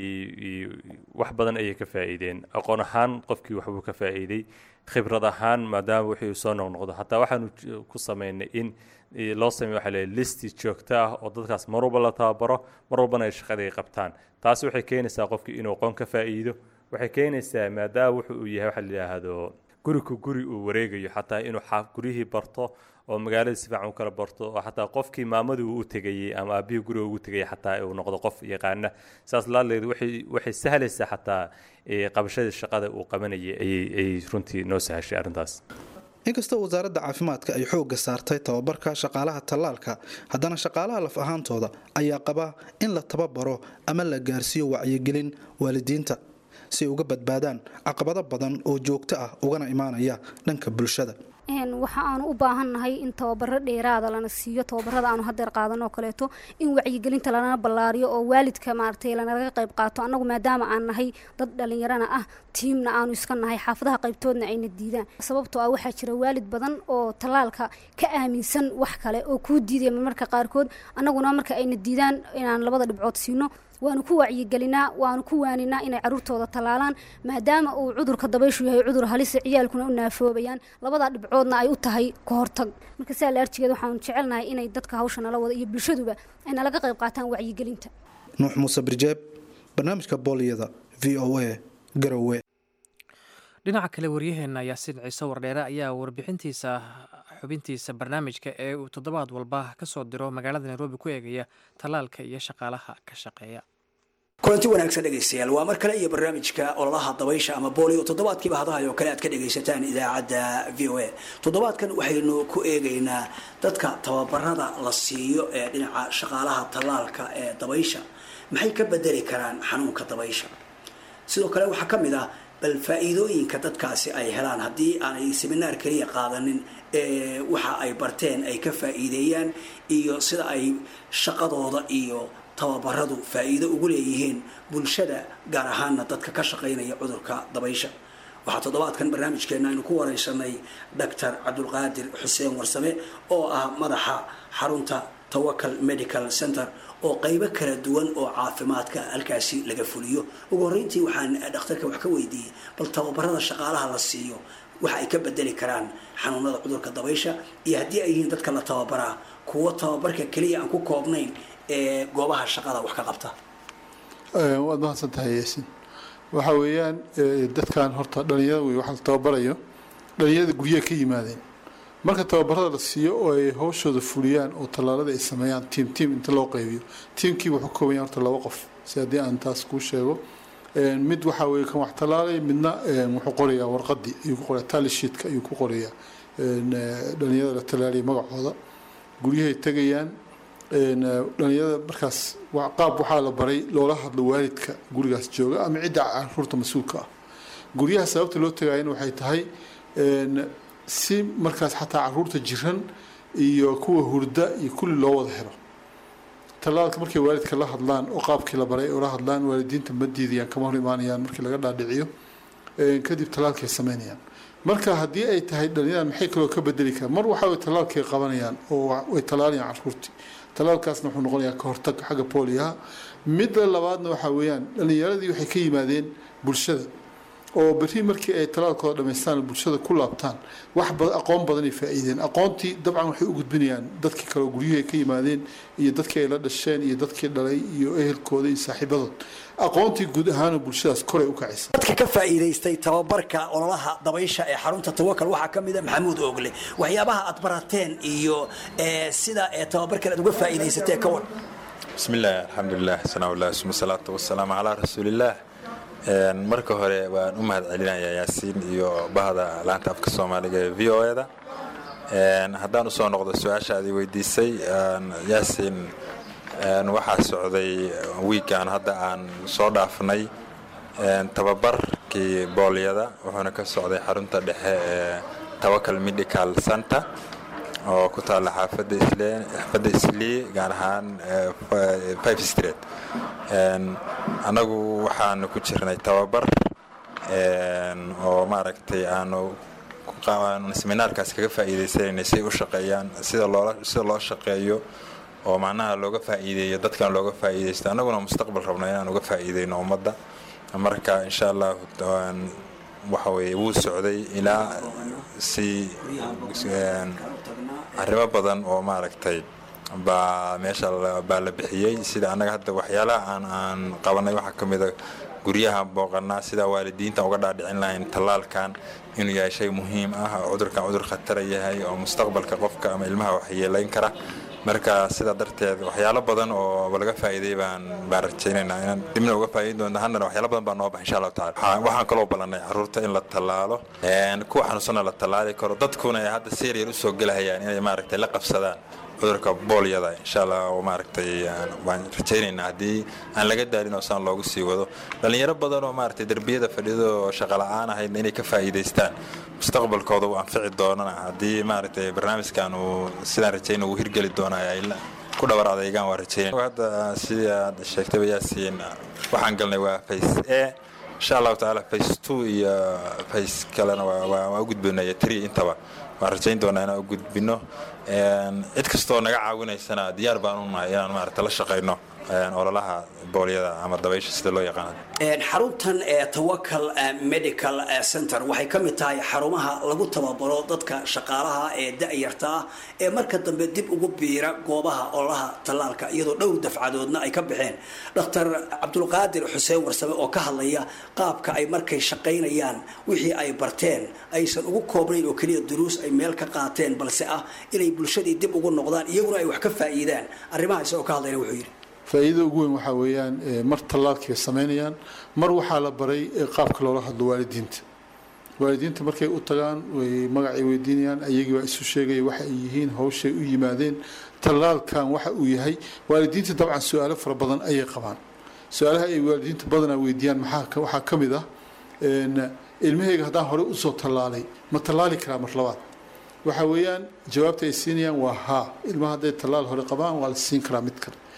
wax badan ayay ka faa'iideen aqoon ahaan qofkii waxbuu ka faa'iiday khibrad ahaan maadaama wixii soo noqnoqdo hataa waxaanu ku sameynay in loo sameeyo waxa leeyahay listi joogto ah oo dadkaas mar walba la tababaro mar walbana ay shaqadii qabtaan taasi waxay keenaysaa qofkii inuu aqoon ka faa'iido waxay keenaysaa maadaama wuxu uu yahay waxa la yidhaahdo guriku guri uu wareegayo xataa inuu guryihii barto oo magaalada si fiican u kala barto oo xataa qofkii maamadii uu u tegayey ama aabbihii guriga ugu tegayay xataa uu noqdo qof yaqaana saas laaleed waxay sahlaysaa xataa qabashadii shaqada uu qabanayay ayay runtii noo sahashay arrintaas inkastoo wasaaradda caafimaadka ay xoogga saartay tababarka shaqaalaha tallaalka haddana shaqaalaha laf ahaantooda ayaa qaba in la tababaro ama la gaarsiiyo wacyigelin waalidiinta si ay uga badbaadaan caqabado badan oo joogto ah ugana imaanaya dhanka bulshada waxa aanu u baahannahay in tababaro dheeraada lana siiyo tababarada aanu hadeer qaadanoo kaleeto in wacyigelinta lanana ballaariyo oo waalidka maaragtay lanalaga qayb qaato annagu maadaama aan nahay dad dhallinyarana ah tiimna aanu iska nahay xaafadaha qaybtoodna ayna diidaan sababtoo ah waxaa jira waalid badan oo tallaalka ka aaminsan wax kale oo kuu diidaya marmarka qaarkood annaguna marka ayna diidaan inaan labada dhibcood siino waanu ku wacyigelinaa waanu ku waaninaa inay caruurtooda tallaalaan maadaama uu cudurka dabayshu yahay cudur halisa ciyaalkuna u naafoobayaan labadaa dhibcoodna ay u tahay ka hortag marka sidaa la arjigeed waxaanu jecelnahay inay dadka hawsha nala wada iyo bulshaduba ay nalaga qayb qaataan wacyigelinta nuux muuse birjeeb barnaamijka booliyada v o a garowe dhinaca kale waryaheena yaasiin ciise wardheere ayaa warbixintiisa xubintiisa barnaamijka ee uu toddobaad walba ka soo diro magaalada nairobi ku eegaya tallaalka iyo shaqaalaha ka shaqeeya kulanti wanaagsan dhegaystayaal waa mar kale iyo barnaamijka ololaha dabaysha ama boolio toddobaadkiiba hadahay oo kale aad ka dhagaysataan idaacadda v o a toddobaadkan waxaynu ku eegaynaa dadka tababarada la siiyo ee dhinaca shaqaalaha tallaalka ee dabaysha maxay ka bedeli karaan xanuunka dabaysha sidoo kale waxaa ka mid ah bal faa-iidooyinka dadkaasi ay helaan haddii aanay seminaar keliya qaadanin ee waxa ay barteen ay ka faa-iideeyaan iyo sida ay shaqadooda iyo tababaradu faa-iido ugu leeyihiin bulshada gaar ahaana dadka ka shaqaynaya cudurka dabaysha waxaa toddobaadkan barnaamijkeena aynu ku wareysanay doctor cabdulqaadir xuseen warsame oo ah madaxa xarunta tawakal medical center oo qaybo kala duwan oo caafimaadka halkaasi laga fuliyo ugu horreyntii waxaan dhakhtarka wax ka weydiiyey bal tababarada shaqaalaha la siiyo waxa ay ka bedeli karaan xanuunada cudurka dabaysha iyo haddii ay yihiin dadka la tababaraa kuwo tababarka keliya aan ku koobnayn ee goobaha shaqada wax ka qabta waad mahadsan tahay yaasin waxa weeyaan dadkan horta dhalinyarada wey waxa la tababarayo dhalinyarada guryaha ka yimaadeen marka tababarada la siiyo oo ay hawshooda fuliyaan oo tallaalada ay sameeyaan tiim tiim inta loo qaybiyo tiimkii wuxuu ka kooban yahay horta laba qof si haddii aan taas kuu sheego mid waxaa weeye kan wax tallaalay midna wuxuu qorayaa warqadii ayuu ku qorayaa talishiitka ayuu ku qorayaa dhalinyarada la tallaalaya magacooda guryahay tegayaan dhalinyarada markaas qaab waxaa la baray loola hadlo waalidka gurigaas jooga ama cidda caruurta mas-uulka ah guryaha sababta loo tagaayana waxay tahay si markaas xataa caruurta jiran iyo kuwa hurda iyo kulli loo wada helo tallaalka markay waalidka la hadlaan oo qaabkii la baray oo la hadlaan waalidiinta ma diidayaan kama hor imaanayaan markii laga dhaadhiciyo kadib tallaalkay sameynayaan marka haddii ay tahay dhalinyarada maxay kaloo ka bedeli karaan mar waxa way tallaalkay qabanayaan oo way tallaalayaan caruurtii tallaalkaasna wuxuu noqonayaa ka hortag xagga booliyaha midda labaadna waxaa weeyaan dhalinyaradii waxay ka yimaadeen bulshada oo berri markii ay tallaalkooda dhamaystaan bulshada ku laabtaan wax aqoon badanay faa'iideen aqoontii dabcan waxay u gudbinayaan dadkii kale guryuhu ay ka yimaadeen iyo dadkii ay la dhasheen iyo dadkii dhalay iyo ehelkooda iyo saaxiibadood aqoontii guud ahaana bulshadaas koray u kacaysa dadka ka faa'iidaystay tababarka ololaha dabaysha ee xarunta tawakal waxaa ka mid a maxamuud oogle waxyaabaha aad barateen iyo sida tababarkan aad uga faa'iidaysatee ka war bismi illaahi alxamdulilah sanaaullah suma salaatu wasalaamu calaa rasuulillaah marka hore waan u mahad celinayaa yaasiin iyo bahda laanta afka soomaaliga ee v o e da haddaan usoo noqdo su-aasha aad weydiisay yaasiin waxaa socday wiigaan hadda aan soo dhaafnay tababarkii boolyada wuxuuna ka socday xarunta dhexe ee tawakal medical center oo ku taalla xaafadda xaafadda islii gaar ahaan five street annagu waxaanu ku jirnay tababar oo maaragtay aanu seminaarkaas kaga faa'iidaysanaynay si ay u shaqeeyaan sida loola sida loo shaqeeyo oo macnaha looga faa'iideeyo dadkan looga faa'iidaysto annaguna mustaqbal rabna inaan uga faa'iideyno ummadda marka insha allah waxa weeye wuu socday ilaa si arrimo badan oo maaragtay baa meesha baa la bixiyey sida annaga hadda waxyaalaha aan aan qabanay waxaa ka mida guryaha booqanaa sida waalidiinta uga dhaadhicin lahayn tallaalkan inuu yahay shay muhiim ah oo cudurkan cudur khatara yahay oo mustaqbalka qofka ama ilmaha waxyeelayn kara marka sidaa darteed waxyaalo badan oo laga faa'iiday baan baan rajaynaynaa inaan dibna uga faa'iidin doonta haddana waxyaalo badan baa noo baxa insha allahu tacala waxaan kaloo ballanay carruurta in la tallaalo kuwa xanuunsana la tallaali karo dadkuna ay hadda seeriyar usoo gelahayaan inay maaragtay la qabsadaan cudurka boolyada insha allah oo maaragtay waan rajaynaynaa haddii aan laga daalin oo saan loogu sii wado dhallinyaro badan oo maaragtay derbiyada fadhido oo shaqa la'aan ahaydna inay ka faa'iidaystaan mustaqbalkooda uu anfici doonana haddii maaragtay barnaamijkan uu sidaan rajayna uu hirgeli doonaya ay ku dhabar adeygaan waa rajaynaya hadda sidii aad sheegtayba yaasiin waxaan galnay waa face a insha allahu tacaala face two iyo face kalena waa u gudbinaya three intaba waan rajayn doonaa inaan u gudbino cid kastoo naga caawinaysana diyaar baan u nahay inaan maaragta la shaqayno ololaha boolyada ama dabaysha sida loo yaqaano xaruntan ee tawakal medical center waxay ka mid tahay xarumaha lagu tababaro dadka shaqaalaha ee da-yarta ah ee marka dambe dib ugu biira goobaha ololaha tallaalka iyadoo dhowr dafcadoodna ay ka baxeen dr cabdulqaadir xuseen warsame oo ka hadlaya qaabka ay markay shaqaynayaan wixii ay barteen aysan ugu koobnayn oo keliya duruus ay meel ka qaateen balse ah inay bulshadii dib ugu noqdaan iyaguna ay wax ka faa'iidaan arrimaha isagoo ka hadlayna wuxuu yidhi faa'iidada ugu weyn waxaa weeyaan mar tallaalkii bay samaynayaan mar waxaa la baray qaabka loola hadlo waalidiinta waalidiinta markay u tagaan way magacay weydiinayaan ayagii baa isu sheegaya waxa ay yihiin hawshay u yimaadeen tallaalkan waxa uu yahay waalidiinta dabcan su-aalo fara badan ayay qabaan su-aalaha ay waalidiinta badanaa weydiiyaan maxaa waxaa ka mid ah ilmahayga haddaan horey usoo tallaalay ma tallaali karaa mar labaad waxa weeyaan jawaabta ay siinayaan waa haa ilmaha hadday tallaal hore qabaan waa la siin karaa mid kale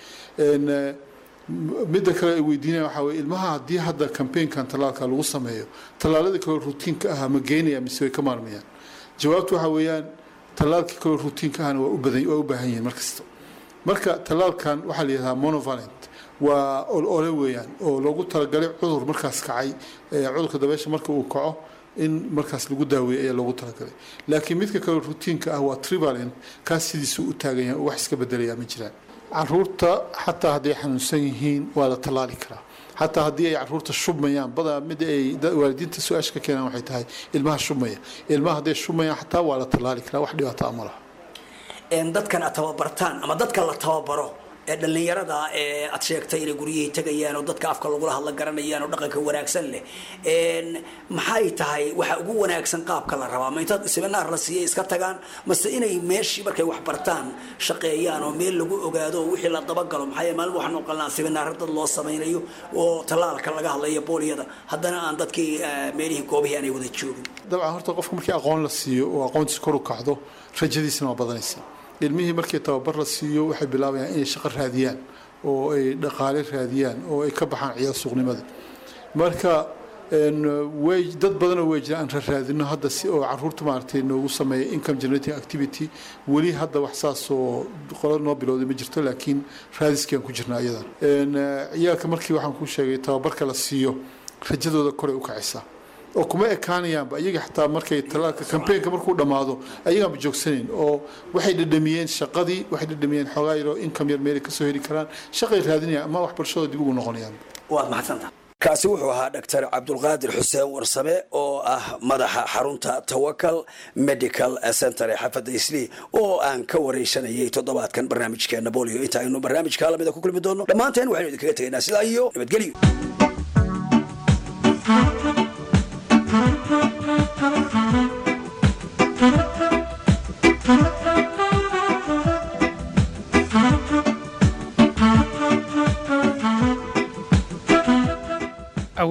midda kale ay weydiinaya waxaa weye ilmaha haddii hadda cambaynkan tallaalka lagu sameeyo tallaaladii kale rutiinka ahaa ma geynaya mise way ka maarmayaan jawaabtu waxaa weeyaan tallaalkii kale rutiinka ahana waa u badan waa u baahan yihiin markasta marka tallaalkan waxaa la yidhahdaa monovalent waa olole weeyaan oo loogu talagalay cudur markaas kacay cudurka dabeesha marka uu kaco in markaas lagu daaweeyo ayaa loogu talagalay laakiin midka kale rutiinka ah waa trivalent kaas sidiisuu u taagan yahay oo wax iska bedelayaa ma jiraan caruurta xataa hadday xanuunsan yihiin waa la tallaali karaa xataa haddii ay caruurta shubmayaan badaa mid ay waalidiinta su-aasha ka keenaan waxay tahay ilmaha shubmaya ilmaha hadday shubmayaan xataa waa la tallaali karaa wax dhibaato ama laha dadkan aad tababartaan ama dadka la tababaro ee dhallinyarada ee aad sheegtay inay guryihii tegayaan oo dadka afka lagula hadla garanayaan oo dhaqanka wanaagsan leh maxay tahay waxa ugu wanaagsan qaabka la rabaa ma intaad seminaar la siiyay iska tagaan mase inay meeshii markay wax bartaan shaqeeyaan oo meel lagu ogaado oo wixii la dabagalo maxaa yeele maalin waxaan oqolnaa seminaar dad loo samaynayo oo tallaalka laga hadlayo booliyada haddana aan dadkii meelihii goobihii aanay wada joogin dabcan horta qofka markii aqoon la siiyo oo aqoontiisa kor u kacdo rajadiisana waa badanaysa ilmihii markii tababar la siiyo waxay bilaabayaan inay shaqo raadiyaan oo ay dhaqaale raadiyaan oo ay ka baxaan ciyaal suuqnimada marka way dad badanoo way jiraan aan raraadino hadda si oo caruurta maaragtay noogu sameeya income generating activity weli hadda wax saas oo qolo noo bilowday ma jirto laakiin raadiskiaan ku jirnaa iyadan ciyaalka markii waxaan ku sheegay tababarka la siiyo rajadooda koray u kacaysaa oo kuma ekaanayaanba iyaga xataa markay talaalka kambeynka markuu dhammaado ayagaanba joogsanayn oo waxay dhadhamiyeen shaqadii waxay dhadhamiyeen xoogaa yaroo income yar meelay kasoo heli karaan shaqay raadinayaan ama waxbarashadooda dib ugu noqonayaan waad mahadsantaha kaasi wuxuu ahaa dr cabdulqaadir xuseen warsame oo ah madaxa xarunta tawakal medical center ee xaafadda islii oo aan ka wareysanayay toddobaadkan barnaamijkeena bolio inta aynu barnaamijka lamida ku kulmi doono dhammaanteen waxaynu idinkaga tegaynaa sidaa iyo nabadgelyo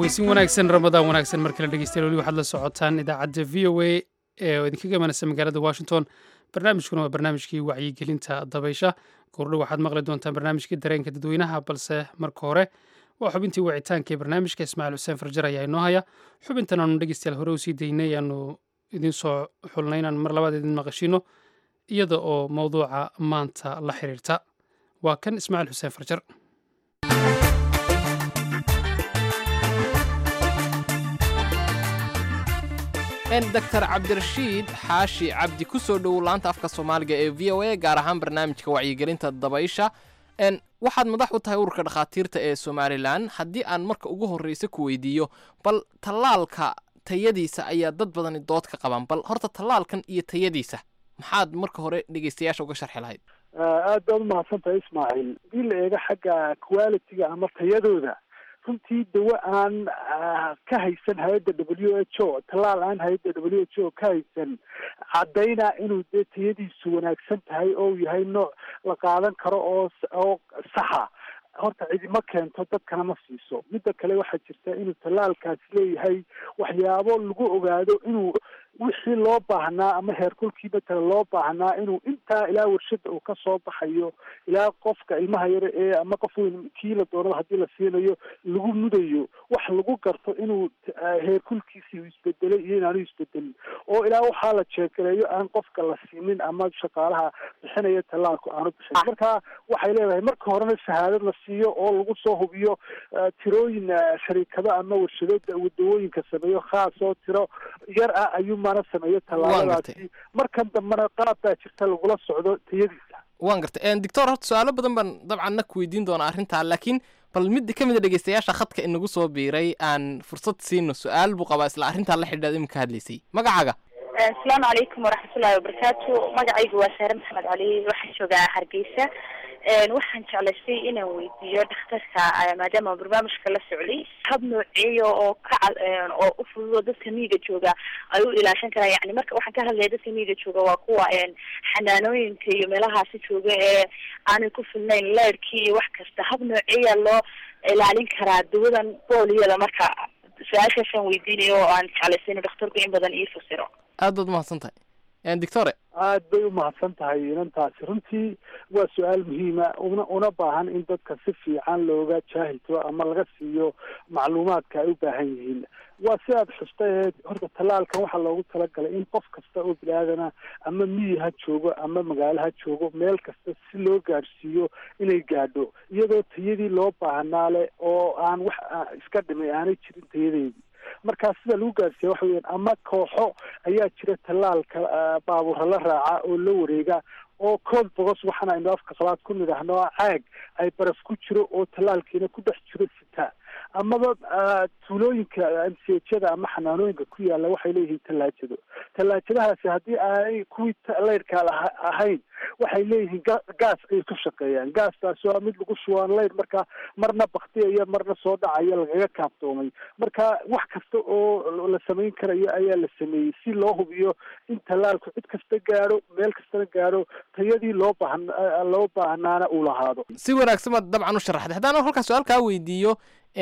caweysin wanaagsan ramadaan wanaagsan mar kale dhegeystayaal weli waxaad la socotaan idaacadda v o a ee idinkaga imanaysa magaalada washington barnaamijkuna waa barnaamijkii wacyigelinta dabaysha goordho waxaad maqli doontaan barnaamijkii dareenka dadweynaha balse marka hore waa xubintii wicitaanka ee barnaamijka ismaaciil xuseen farjar ayaa inoo haya xubintan aanu dhegeystayaal hore usii daynay aanu idiin soo xulnay inaan mar labaad idin maqashino iyada oo mowduuca maanta la xiriirta waa kan ismaaciil xuseen farjar doctor cabdirashiid xaashi cabdi ku soo dhowow laanta afka soomaaliga ee v o a gaar ahaan barnaamijka wacyigelinta dabaysha waxaad madax u tahay ururka dhakhaatiirta ee somalilan haddii aan marka ugu horreysa ku weydiiyo bal tallaalka tayadiisa ayaa dad badani dood ka qaban bal horta tallaalkan iyo tayadiisa maxaad marka hore dhegeystayaasha uga sharxi lahayd aad baad umahadsan tahay ismaaciil hadii la eego xagga quality-ga ama tayadooda runtii dawo aan ka haysan hay-adda w h o tallaal aan hay-adda w h o ka haysan caddayna inuu dee tayadiisu wanaagsan tahay oo uu yahay nooc la qaadan karo oo oo saxa horta cidima keento dadkana ma siiso midda kale waxaa jirta inuu tallaalkaasi leeyahay waxyaabo lagu ogaado inuu wixii loo baahnaa ama heerkulkii matala loo baahnaa inuu intaa ilaa warshada uu kasoo baxayo ilaa qofka ilmaha yare ee ama qof weyn kii la doonaba haddii la siinayo lagu mudayo wax lagu garto inuu heerkulkiisii uu isbedelay iyo inaanu isbedelin oo ilaa waxaa la jeegareeyo aan qofka la siinin ama shaqaalaha bixinaya tallaalku aanu bixin marka waxay leedahay marka horena shahaadad la siiyo oo lagu soo hubiyo tirooyin shariikado ama warshado dawooyinka sameeyo khaas oo tiro yar ah ayuu mana sameeyo tallaaladaasi markan dambena qaab baa jirta lagula socdo tayadiisa waan gartay doctor horta su-aalo badan baan dabcan na ku weydiin doonaa arrintaa laakiin bal mid ka mid a dhegeystayaasha khadka inagu soo biiray aan fursad siino su-aal buu qabaa isla arrintaa la xidhiidhaad iminka hadlaysay magacaaga asalaamu calaykum waraxmatullahi wabarakaatu magacaygu waa saare maxamed cali waxaan joogaa hargeysa waxaan jeclaystay inaan weydiiyo dhakhtarka maadaama barnaamijka la socday hab nooceeya oo ka oo u fududoo dadka miyiga jooga ay u ilaashan karaan yani marka waxaan ka hadlaya dadka miyiga jooga waa kuwa xanaanooyinka iyo meelahaasi jooga ee aanay ku filnayn leerkii iyo wax kasta hab nooceeya loo ilaalin karaa dawadan booliyada marka su-aashaasaan weydiinayo oo aan jeclaystay inuu dhakhtarku in badan ii fasiro aad baad umahadsan tahay doctore aad bay umahadsan tahay inantaasi runtii waa su-aal muhiima una una baahan in dadka si fiican looga jaahilto ama laga siiyo macluumaadka ay u baahan yihiin waa si aad xustay horta tallaalkan waxaa loogu talagalay in qof kasta oo bini-aadana ama miyi ha joogo ama magaalo ha joogo meel kasta si loo gaadhsiiyo inay gaadho iyadoo tayadii loo baahnaa leh oo aan wax iska dhimay aanay jirin tayadeedii markaa sida lagu gaarsiiya waxa weeyaan ama kooxo ayaa jira tallaalka baabuurra la raaca oo la wareega oo cold bogos waxaana aynu afka qalaad ku nidhaahno caag ay baraf ku jiro oo tallaalkiina ku dhex jiro sitaa amaba tuulooyinka mchada ama xanaanooyinka ku yaala waxay leeyihiin tallaajado tallaajadahaasi haddii aanay kuwii leyrka ahayn waxay leeyihiin gaas ayay ku shaqeeyaan gaastaasi waa mid lagu shubaan leyr marka marna baktiyaya marna soo dhacaya lagaga kaaftoomay marka wax kasta oo la samayn karayo ayaa la sameeyey si loo hubiyo in tallaalku cid kasta gaadho meel kastana gaadho tayadii loo baahan loo baahnaana uu lahaado si wanaagsan baad dabcan u sharaxday haddaan halkaa su-aal kaa weydiiyo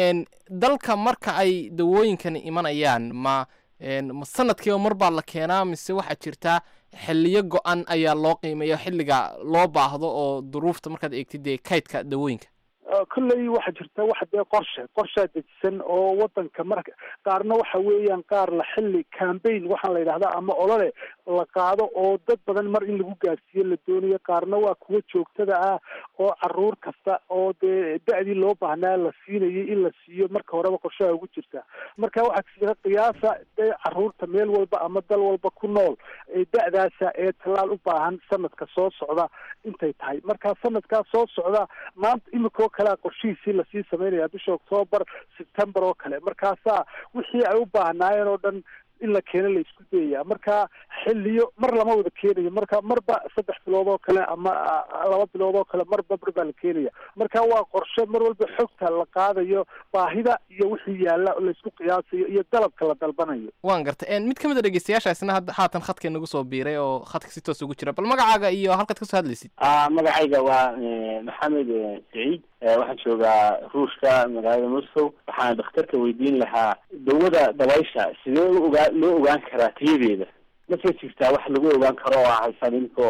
dalka marka ay dawooyinkani imanayaan ma ma sanadkiiba mar baa la keenaa mise waxaa jirtaa xiliyo go-an ayaa loo qiimeeya xilliga loo baahdo oo duruufta markaad eegtid dee kaydka dawooyinka kolley waxaa jirta wax dee qorshe qorshaa dejisan oo wadanka marka qaarna waxa weeyaan qaar la xilli cambaign waxaa la yidhahdaa ama olole la qaado oo dad badan mar in lagu gaarsiiyo la doonayo qaarna waa kuwa joogtada ah oo caruur kasta oo dee da-dii loo baahnaa la siinayay in la siiyo marka horeba qorshaha ugu jirta marka waxaa jira qiyaasa dee caruurta meel walba ama dal walba ku nool ee da-daasa ee tallaal u baahan sanadka soo socda intay tahay marka sanadkaa soo socda maanta imikoo kalea qorshihiisii lasii samaynaya bisha octoobar september oo kale markaasaa wixii ay u baahnaayeen oo dhan in la keeno la isku dayaya marka xilliyo mar lama wada keenayo marka marba saddex bilood oo kale ama laba bilood oo kale marba mar baa la keenaya marka waa qorshe mar walba xogta la qaadayo baahida iyo wixii yaalla laysku qiyaasayo iyo dalabka la dalbanayo waan gartay mid ka mid a dhegeystayaashaasna hadda haatan khadka nagu soo biiray oo khadka si toos ugu jira bal magacaaga iyo halkaad kasoo hadlaysid magacayga waa maxamed saciid waxaan joogaa ruushka magaalada moscow waxaan dhakhtarka weydiin lahaa dawada dabaysha sidee ogaa loo ogaan karaa tayadeeda mase jirtaa wax lagu ogaan karo oo haysan inkoo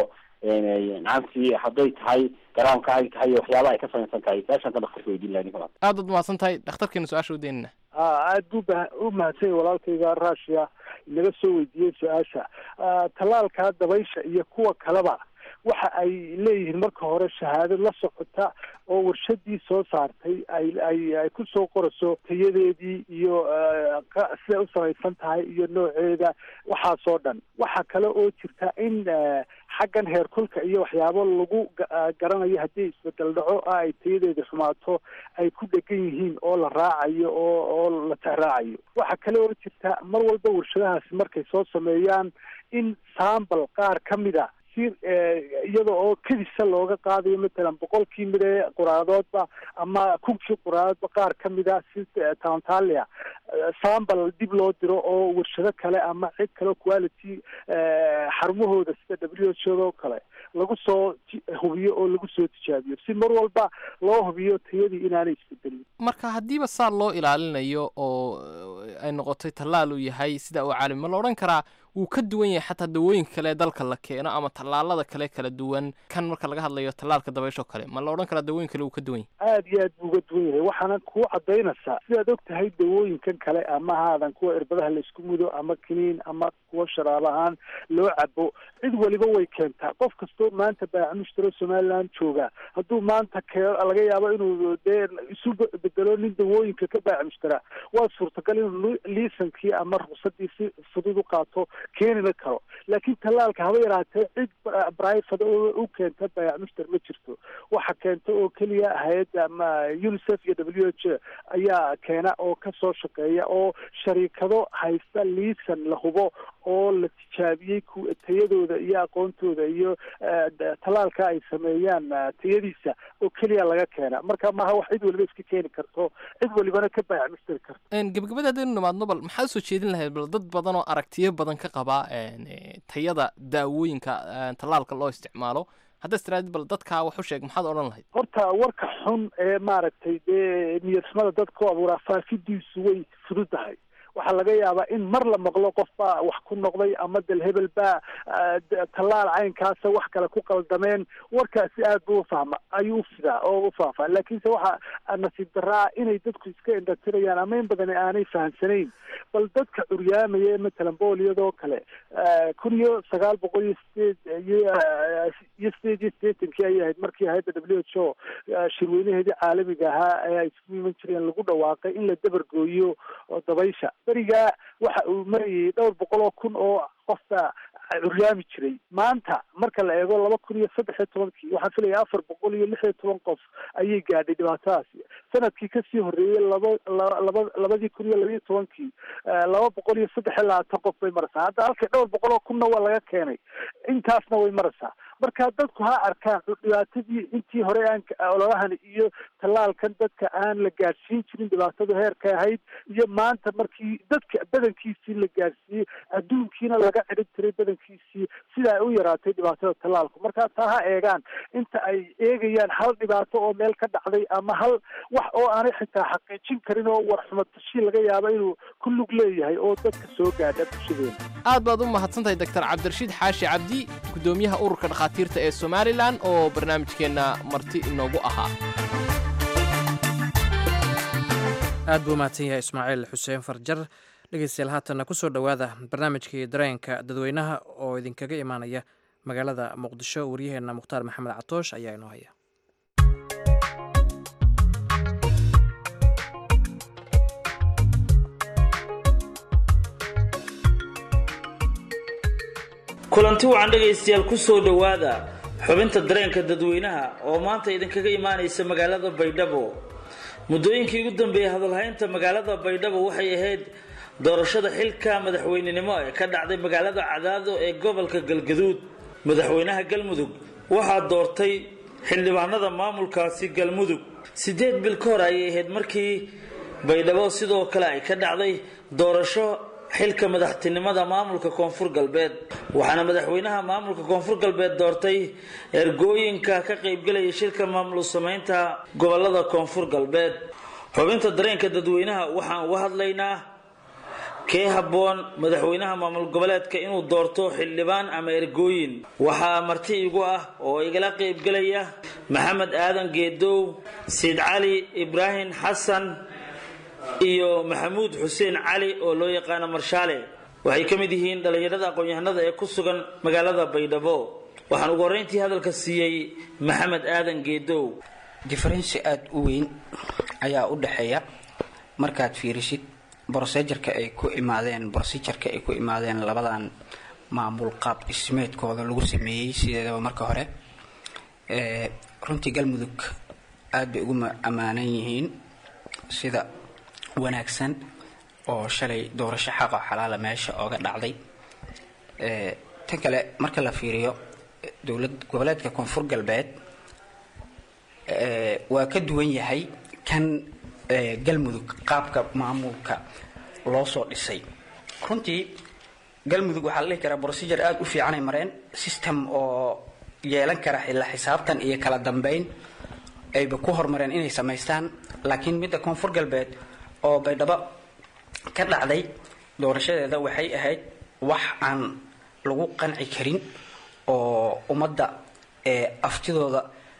nacamtii hadday tahay garaamka ay tahay iyo waxyaaba ay ka samaysan tahay saashaan ka dhakhtarka weydiin lahaa ninka aad baad mahadsan tahay dhakhtarkeena su-aasha u deynina aad buu ba u mahadsan yahay walaalkayga russia inaga soo weydiiyey su-aasha tallaalka dabaysha iyo kuwa kaleba waxa ay leeyihiin marka hore shahaado la socota oo warshadii soo saartay ay ay ay ku soo qorayso tayadeedii iyo siday u samaysan tahay iyo nooceeda waxaasoo dhan waxaa kale oo jirta in xaggan heerkulka iyo waxyaabo lagu garanayo haddii isbedel dhaco ah ay tayadeeda xumaato ay ku dhegan yihiin oo la raacayo oo oo la tahraacayo waxaa kale oo jirta mar walba warshadahaasi markay soo sameeyaan in sambal qaar ka mid a iyada oo kedisa looga qaadayo matalan boqolkii mid ee quraadoodba ama kunkii quraadoodba qaar ka mid a si tantalia sambal dib loo diro oo warshado kale ama cid kale quality xarumahooda sida w h o oo kale lagu soo hubiyo oo lagu soo tijaabiyo si mar walba loo hubiyo tayadii inaanay isbedelin marka haddiiba saa loo ilaalinayo oo ay noqotay tallaal uu yahay sida uu caalami ma la odhan karaa wuu ka duwan yahay xataa dawooyinka kale ee dalka la keeno ama tallaalada kale kala duwan kan marka laga hadlayo tallaalka dabaysho kale ma la odhan karaa dawooyin kale wuu ka duwan yahay aad iyo aad buu uga duwan yahay waxaana kuu cadaynaysaa sidaad og tahay dawooyinkan kale ama haadan kuwa irbadaha laisku mudo ama kiniin ama kuwa sharaab ahaan loo cabo cid waliba way keentaa qof kastoo maanta baacamushtaro somaliland jooga hadduu maanta kee laga yaabo inuu dee isu bedelo nin dawooyinka ka baacamushtara waa suurtagal inuu liisankii ama ruqsadii si fudud u qaato keenina karo laakiin tallaalka haba yaraatee cid brivate u keenta bayaacmushtar ma jirto waxa keenta oo keliya hay-adda ama unicef iyo w h ayaa keena oo kasoo shaqeeya oo shariikado haysta liisan la hubo oo la tijaabiyey tayadooda iyo aqoontooda iyo tallaalka ay sameeyaan tayadiisa oo keliya laga keena marka maaha wax cid waliba iska keeni karto cid walibana ka bayaacmushtari karto gebagabada haddaynu nimaadno bal maxaad usoo jeedin lahayd bal dad badan oo aragtiyo badan ka qaba tayada daawooyinka tallaalka loo isticmaalo haddaad istiraadid bal dadkaa wax u sheeg maxaad odhan lahayd horta warka xun ee maaragtay dee niyadxumada dadka ku abuuraa faafidiisu way fududahay waxaa laga yaabaa in mar la maqlo qof baa wax ku noqday ama del hebel baa tallaal caynkaasa wax kale ku qaldameen warkaasi aad buu ufahma ayuu ufidaa oo ufaafaa laakiinse waxa nasiib daraa inay dadku iska indhatirayaan ama in badan aanay fahamsanayn bal dadka curyaamaya ee matalan booliyadoo kale kun iyo sagaal boqol iyo sideed iyo iyo sideed iyo sideetankii ayay ahayd markii hay-adda w h o shirweynaheedii caalamiga ahaa ee ay isugu iman jireen lagu dhawaaqay in la dabargooyo dabaysha berigaa waxa uu marayay dhowr boqol oo kun oo qofka curyaami jiray maanta marka la eego laba kun iyo saddex iyo tobankii waxaan filaya afar boqol iyo lix iyo toban qof ayay gaadhay dhibaatadaasi sanadkii kasii horreeyey laba laba labadii kun iyo labaiyo tobankii laba boqol iyo saddex iyo labaatan qof bay maraysaa hadda halkii dhowr boqol oo kunna waa laga keenay intaasna way maraysaa marka dadku ha arkaan dhibaatadii intii hore aan ololahan iyo tallaalkan dadka aan la gaadhsiin jirin dhibaatadu heerka ahayd iyo maanta markii dadka badankiisii la gaadhsiiyey adduunkiina laga cidhib tiray badankiisii sida ay u yaraatay dhibaatada tallaalku marka taa ha eegaan inta ay eegayaan hal dhibaato oo meel ka dhacday ama hal wax oo aanay xitaa xaqiijin karin oo warxumatashii laga yaabo inuu ku lug leeyahay oo dadka soo gaadha bulshadeena aad baad u mahadsantahay doctor cabdirashiid xaashi cabdi gudoomiyaha ururka dhakhaatiirta ee somalilan oo barnaamijkeenna marti inoogu ahaa aad buu umahadsan yahay ismaaciil xuseen farjar dhegeystayaal haatanna kusoo dhowaada barnaamijkii dareenka dadweynaha oo idinkaga imaanaya magaalada muqdisho waryaheenna mukhtaar maxamed catoosh ayaa inoo haya kulanti wacan dhegaystayaal ku soo dhowaada xubinta dareenka dadweynaha oo maanta idinkaga imaanaysa magaalada baydhabo muddooyinkii ugu dambeeyey hadalhaynta magaalada baydhabo waxay ahayd doorashada xilka madaxweynenimo ee ka dhacday magaalada cadaado ee gobolka galgaduud madaxweynaha galmudug waxaa doortay xildhibaanada maamulkaasi galmudug siddeed bil ka hor ayay ahayd markii baydhabo sidoo kale ay ka dhacday doorasho xilka madaxtinimada maamulka koonfur galbeed waxaana madaxweynaha maamulka koonfur galbeed doortay ergooyinka ka qaybgelaya shirka maamul samaynta gobolada koonfur galbeed xubinta dareenka dadweynaha waxaan uga hadlaynaa kee habboon madaxweynaha maamul goboleedka inuu doorto xildhibaan ama ergooyin waxaa marti igu ah oo igala qaybgelaya maxamed aadan geedow siid cali ibraahim xasan iyo maxamuud xuseen cali oo loo yaqaano marshaale waxay ka mid yihiin dhallinyarada aqoon-yahanada ee ku sugan magaalada baydhabo waxaan ugu horreyntii hadalka siiyey maxamed aadan geedow differensi aada u weyn ayaa u dhexeeya markaad fiirisid brosejarka ay ku imaadeen brosejarka ay ku imaadeen labadan maamul qaab dhismeedkooda lagu sameeyey sideedaba marka hore runtii galmudug aada bay ugu ammaanan yihiin sida wanaagsan oo shalay doorasho xaqa xalaala meesha ooga dhacday tan kale marka la fiiriyo dowlad goboleedka koonfur galbeed waa ka duwan yahay kan galmudug qaabka maamulka loo soo dhisay runtii galmudug waxaa la dhihi karaa procedure aada u fiicanay mareen system oo yeelan kara xilla xisaabtan iyo kala dambeyn ayba ku hormareen inay samaystaan laakiin midda koonfur galbeed oo baydhabo ka dhacday doorashadeeda waxay ahayd wax aan lagu qanci karin oo ummadda aftidooda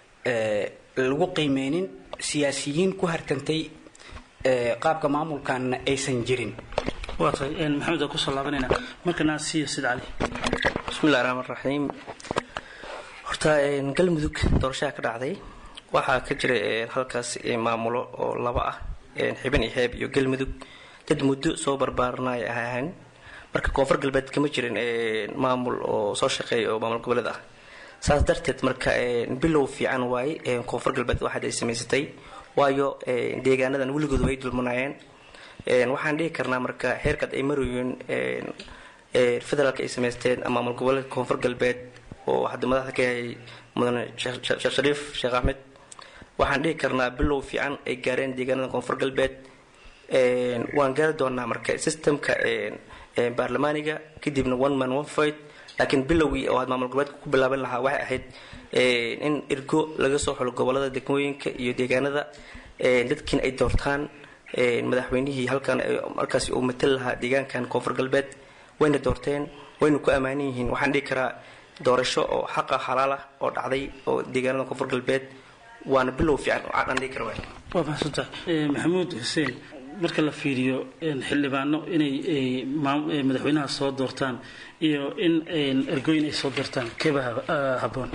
lagu qiimeynin siyaasiyiin ku hartantay qaabka maamulkanna aysan jirin waa tahay maxamed waa kusoo laabanayna markana siiyo sid cali bismillahi raxmaan raxiim horta galmudug doorashaha ka dhacday waxaa ka jira halkaas maamulo oo laba ah xibin iyo xeeb iyo galmudug dad muddo soo barbaaranaya ahaan marka koonfur galbeed kama jirin maamul oo soo shaqeeya oo maamul goboleed ah saas darteed marka bilow fiican waaye koonfur galbeed waxaad ay samaysatay waayo deegaanadan weligood way dulmanayeen waxaan dhihi karnaa marka xeerkaad ay marayeen federaalka ay samaysteen maamul goboleedka koonfur galbeed oo hadda madaxda ka yahay mudane sheekh shariif sheekh axmed waxaan dhihi karnaa bilow fiican ay gaareen deegaanada koonfur galbeed waan gaari doonaa marka systemka baarlamaaniga kadibna one man one fight laakiin bilowgii oo aad maamul goboleedka ku bilaaban lahaa waxay ahayd in ergo laga soo xulo gobolada degmooyinka iyo deegaanada dadkiina ay doortaan madaxweynihii halkan markaasi uu matal lahaa deegaankan koonfur galbeed wayna doorteen wayna ku ammaanan yihiin waxaan dhihi karaa doorasho oo xaqa xalaal ah oo dhacday oo deegaanada koonfur galbeed waana bilow fiican oo aan dhihi kara waay waa mahadsantahay maxamuud xuseen marka la fiiriyo xildhibaano inay madaxweynaha soo doortaan iyo in ergooyin ay soo doortaan keeba habboon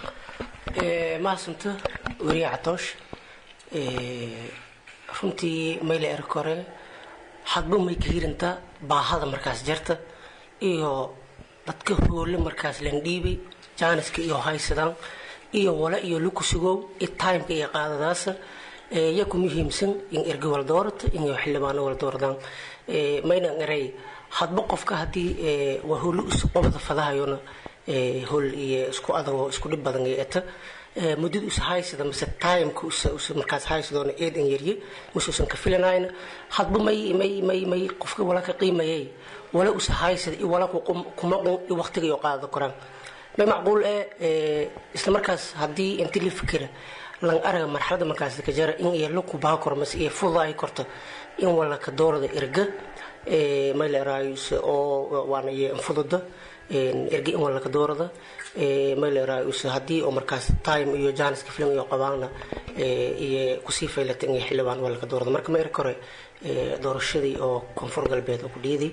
mahadsanta weriye catoosh runtii mayle erkore hadba may ka hirantaa baahada markaas jarta iyo dadka hoole markaas landhiibay jaaniska iyo haysadaan iyo wala iyo lukusugow iyo timeka iyo qaadadaasa ya ku muhiimsan in ergi wala doorata in xildhibaano wala dooradaan mayna eray hadba qofka haddii waa hoolo isqobada fadahayona hol iyo isku adagoo isku dhib badan iyo eta muddada us haysada mise timeka us markaas haysadoona eedan yarye mise usan ka filanayna hadba may may may may qofka wala ka qiimayay wala us haysada iyo wala kuma qun iyo waqtiga iyo qaadada koraan may macquul eh isla markaas haddii inti la fikira lan araga marxalada markaas ka jara in iyo laku baa kor mas iyo fudaay korto in wala ka doorada erga may la raayus oo waana iyo fududa erga in wala ka doorada may la raayus haddii oo markaas time iyo janiska film iyo qabaana iyo kusii faylata in xildhibaan wala ka doorada marka ma er kore doorashadii oo koonfur galbeed oo ku dhiiday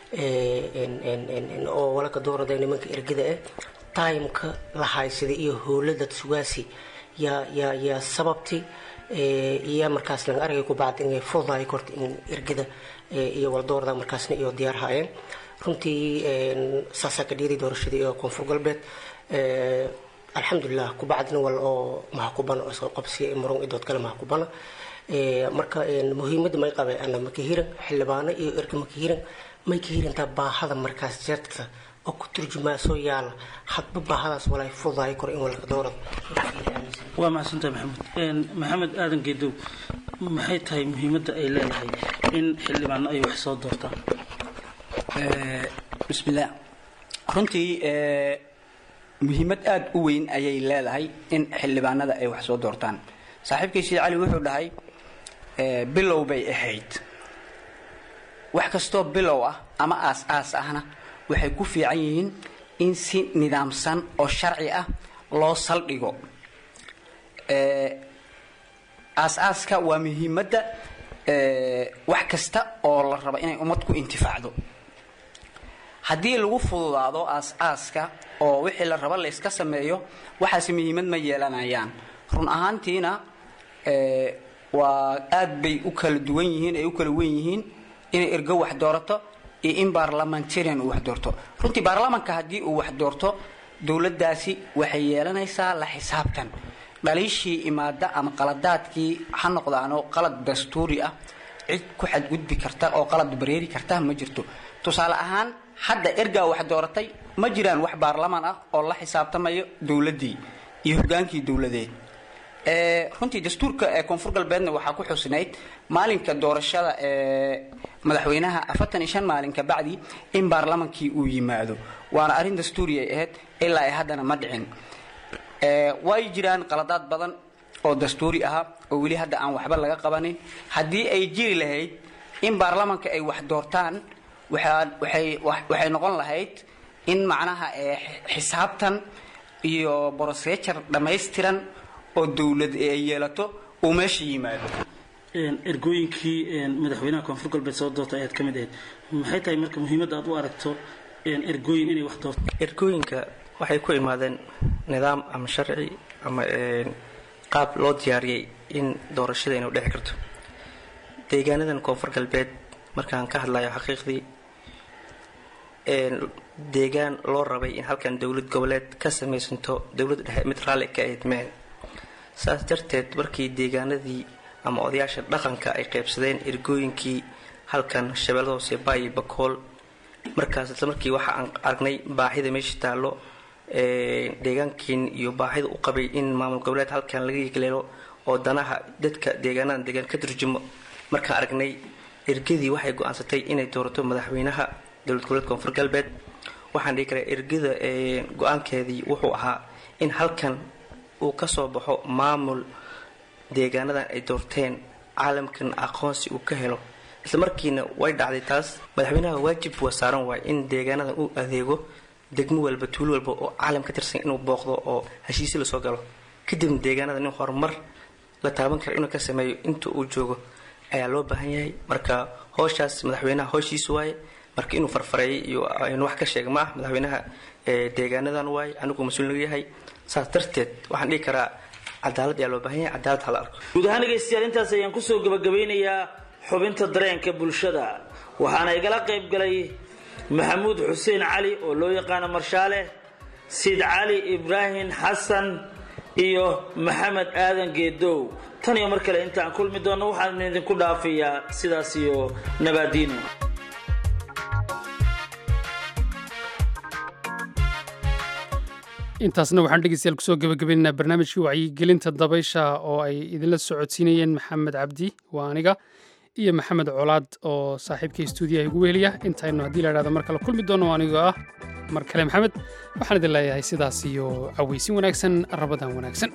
oo wala ka doorada nimanka ergada ah timeka la haysaday iyo howladad sugaasi yaa yaa yaa sababti iyo markaas laga aragay ku bacd inay fudaay korta in ergada iyo waldoorada markaasna iyo diyaar haayeen runtii saasaa ka dhiiday doorashadii iyo koonfur galbeed alxamdulilah kubacdina wal oo mahakubana oo isqa qabsiya murun idood kale mahakubana marka muhiimadda may qabay ana makahiran xildhibaano iyo erga makahiran may ka hirantaa baahada markaas jeedka oo ku turjumaa soo yaala hadba baahadaas walay fududaay karo in walka doorado waa mahadsantahay maxamed maxamed aadan geedow maxay tahay muhiimadda ay leedahay in xildhibaano ay wax soo doortaan bismillaah runtii muhiimad aada u weyn ayay leedahay in xildhibaanada ay wax soo doortaan saaxiibkay sida cali wuxuu dhahay bilow bay ahayd wax kastoo bilow ah ama aas-aas ahna waxay ku fiican yihiin in si nidaamsan oo sharci ah loo saldhigo aas-aaska waa muhiimadda wax kasta oo la rabo inay ummad ku intifaacdo haddii lagu fududaado aas-aaska oo wixii la rabo la iska sameeyo waxaasi muhiimad ma yeelanayaan run ahaantiina waa aad bay u kala duwan yihiin ay u kala wen yihiin inay ergo wax doorato iyo in baarlamentarian uu wax doorto runtii baarlamanka haddii uu wax doorto dowladdaasi waxay yeelanaysaa la xisaabtan dhaliishii imaada ama qaladaadkii ha noqdaano qalad dastuuri ah cid ku xadgudbi karta oo qalad bareeri karta ma jirto tusaale ahaan hadda ergaa wax dooratay ma jiraan wax baarlaman ah oo la xisaabtamayo dowladdii iyo hogaankii dowladeed runtii dastuurka ee koonfur galbeedna waxaa ku xusnayd maalinka doorashada ee madaxweynaha afartan iyo shan maalin ka bacdi in baarlamankii uu yimaado waana arrin dastuuri ay ahayd ilaa ay haddana ma dhicin way jiraan qaladaad badan oo dastuuri ahaa oo weli hadda aan waxba laga qabanin haddii ay jiri lahayd in baarlamanka ay wax doortaan waxay noqon lahayd in macnaha xisaabtan iyo brosejar dhammaystiran oo dowlad ay yeelato uu meesha yimaado ergooyinkii madaxweynaha koonfur galbeed soo doorta ayaad ka mid ahayd maxay tahay marka muhiimadda aad u aragto ergooyin inay wax doorto ergooyinka waxay ku imaadeen nidaam ama sharci ama qaab loo diyaariyey in doorashada inuu dhexi karto deegaanadan koonfur galbeed markaan ka hadlayo xaqiiqdii deegaan loo rabay in halkan dowlad goboleed ka samaysanto dowlad dhexe mid raalli ka ahayd meen saas darteed markii deegaanadii ama odayaasha dhaqanka ay qaybsadeen ergooyinkii halkan shabeellada hoose baayi bakool markaas isla markii waxa aan aragnay baahida meesha taallo deegaankiin iyo baahida u qabay in maamul goboleed halkan laga yegleelo oo danaha dadka deegaanadan deegaan ka turjumo markaan aragnay ergadii waxay go-aansatay inay doorato madaxweynaha dowlad goboleed koonfur galbeed waxaan dhihi karaa ergada go-aankeedii wuxuu ahaa in halkan uu kasoo baxo maamul deegaanadan ay doorteen caalamkan aqoonsi uu ka helo isla markiina way dhacday taas madaxweynaha waajib waa saaran waay in deegaanadan uu adeego degmo walba tuulo walba oo caalam ka tirsan inuu booqdo oo heshiisi lasoo galo kadibna deegaanadan in horumar la taaban kara inuu ka sameeyo inta uu joogo ayaa loo baahan yahay marka howshaas madaxweynaha howshiisa waaye marka inuu farfareeyay iyo aynu wax ka sheega ma ah madaxweynaha deegaanadan waaye anigu mas-uul naga yahay saas darteed waxaan dhihi karaa cadaalad ayaa loo baahan yahay cadaalad hala arko guud ahaan dhegaystayaal intaas ayaan kusoo gabagabeynayaa xubinta dareenka bulshada waxaana igala qayb galay maxamuud xuseen cali oo loo yaqaano marshaale siid cali ibraahim xasan iyo maxamed aadan geedow tan iyo mar kale intaan kulmi doonno waxaan idinku dhaafayaa sidaas iyo nabaadiino intaasna waxaan dhegeystayaal kusoo gabagabaynaynaa barnaamijkii wacyigelinta dabaysha oo ay idinla socodsiinayeen maxamed cabdi waa aniga iyo maxamed colaad oo saaxiibkay stuudiyaha igu weheliya intaynu haddii la idhahdo mar kale kulmi doono anigoo ah mar kale maxamed waxaan idin leeyahay sidaas iyo cawaysin wanaagsan rabadan wanaagsan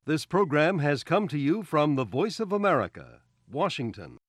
This program has come to you from the Voice of America, Washington.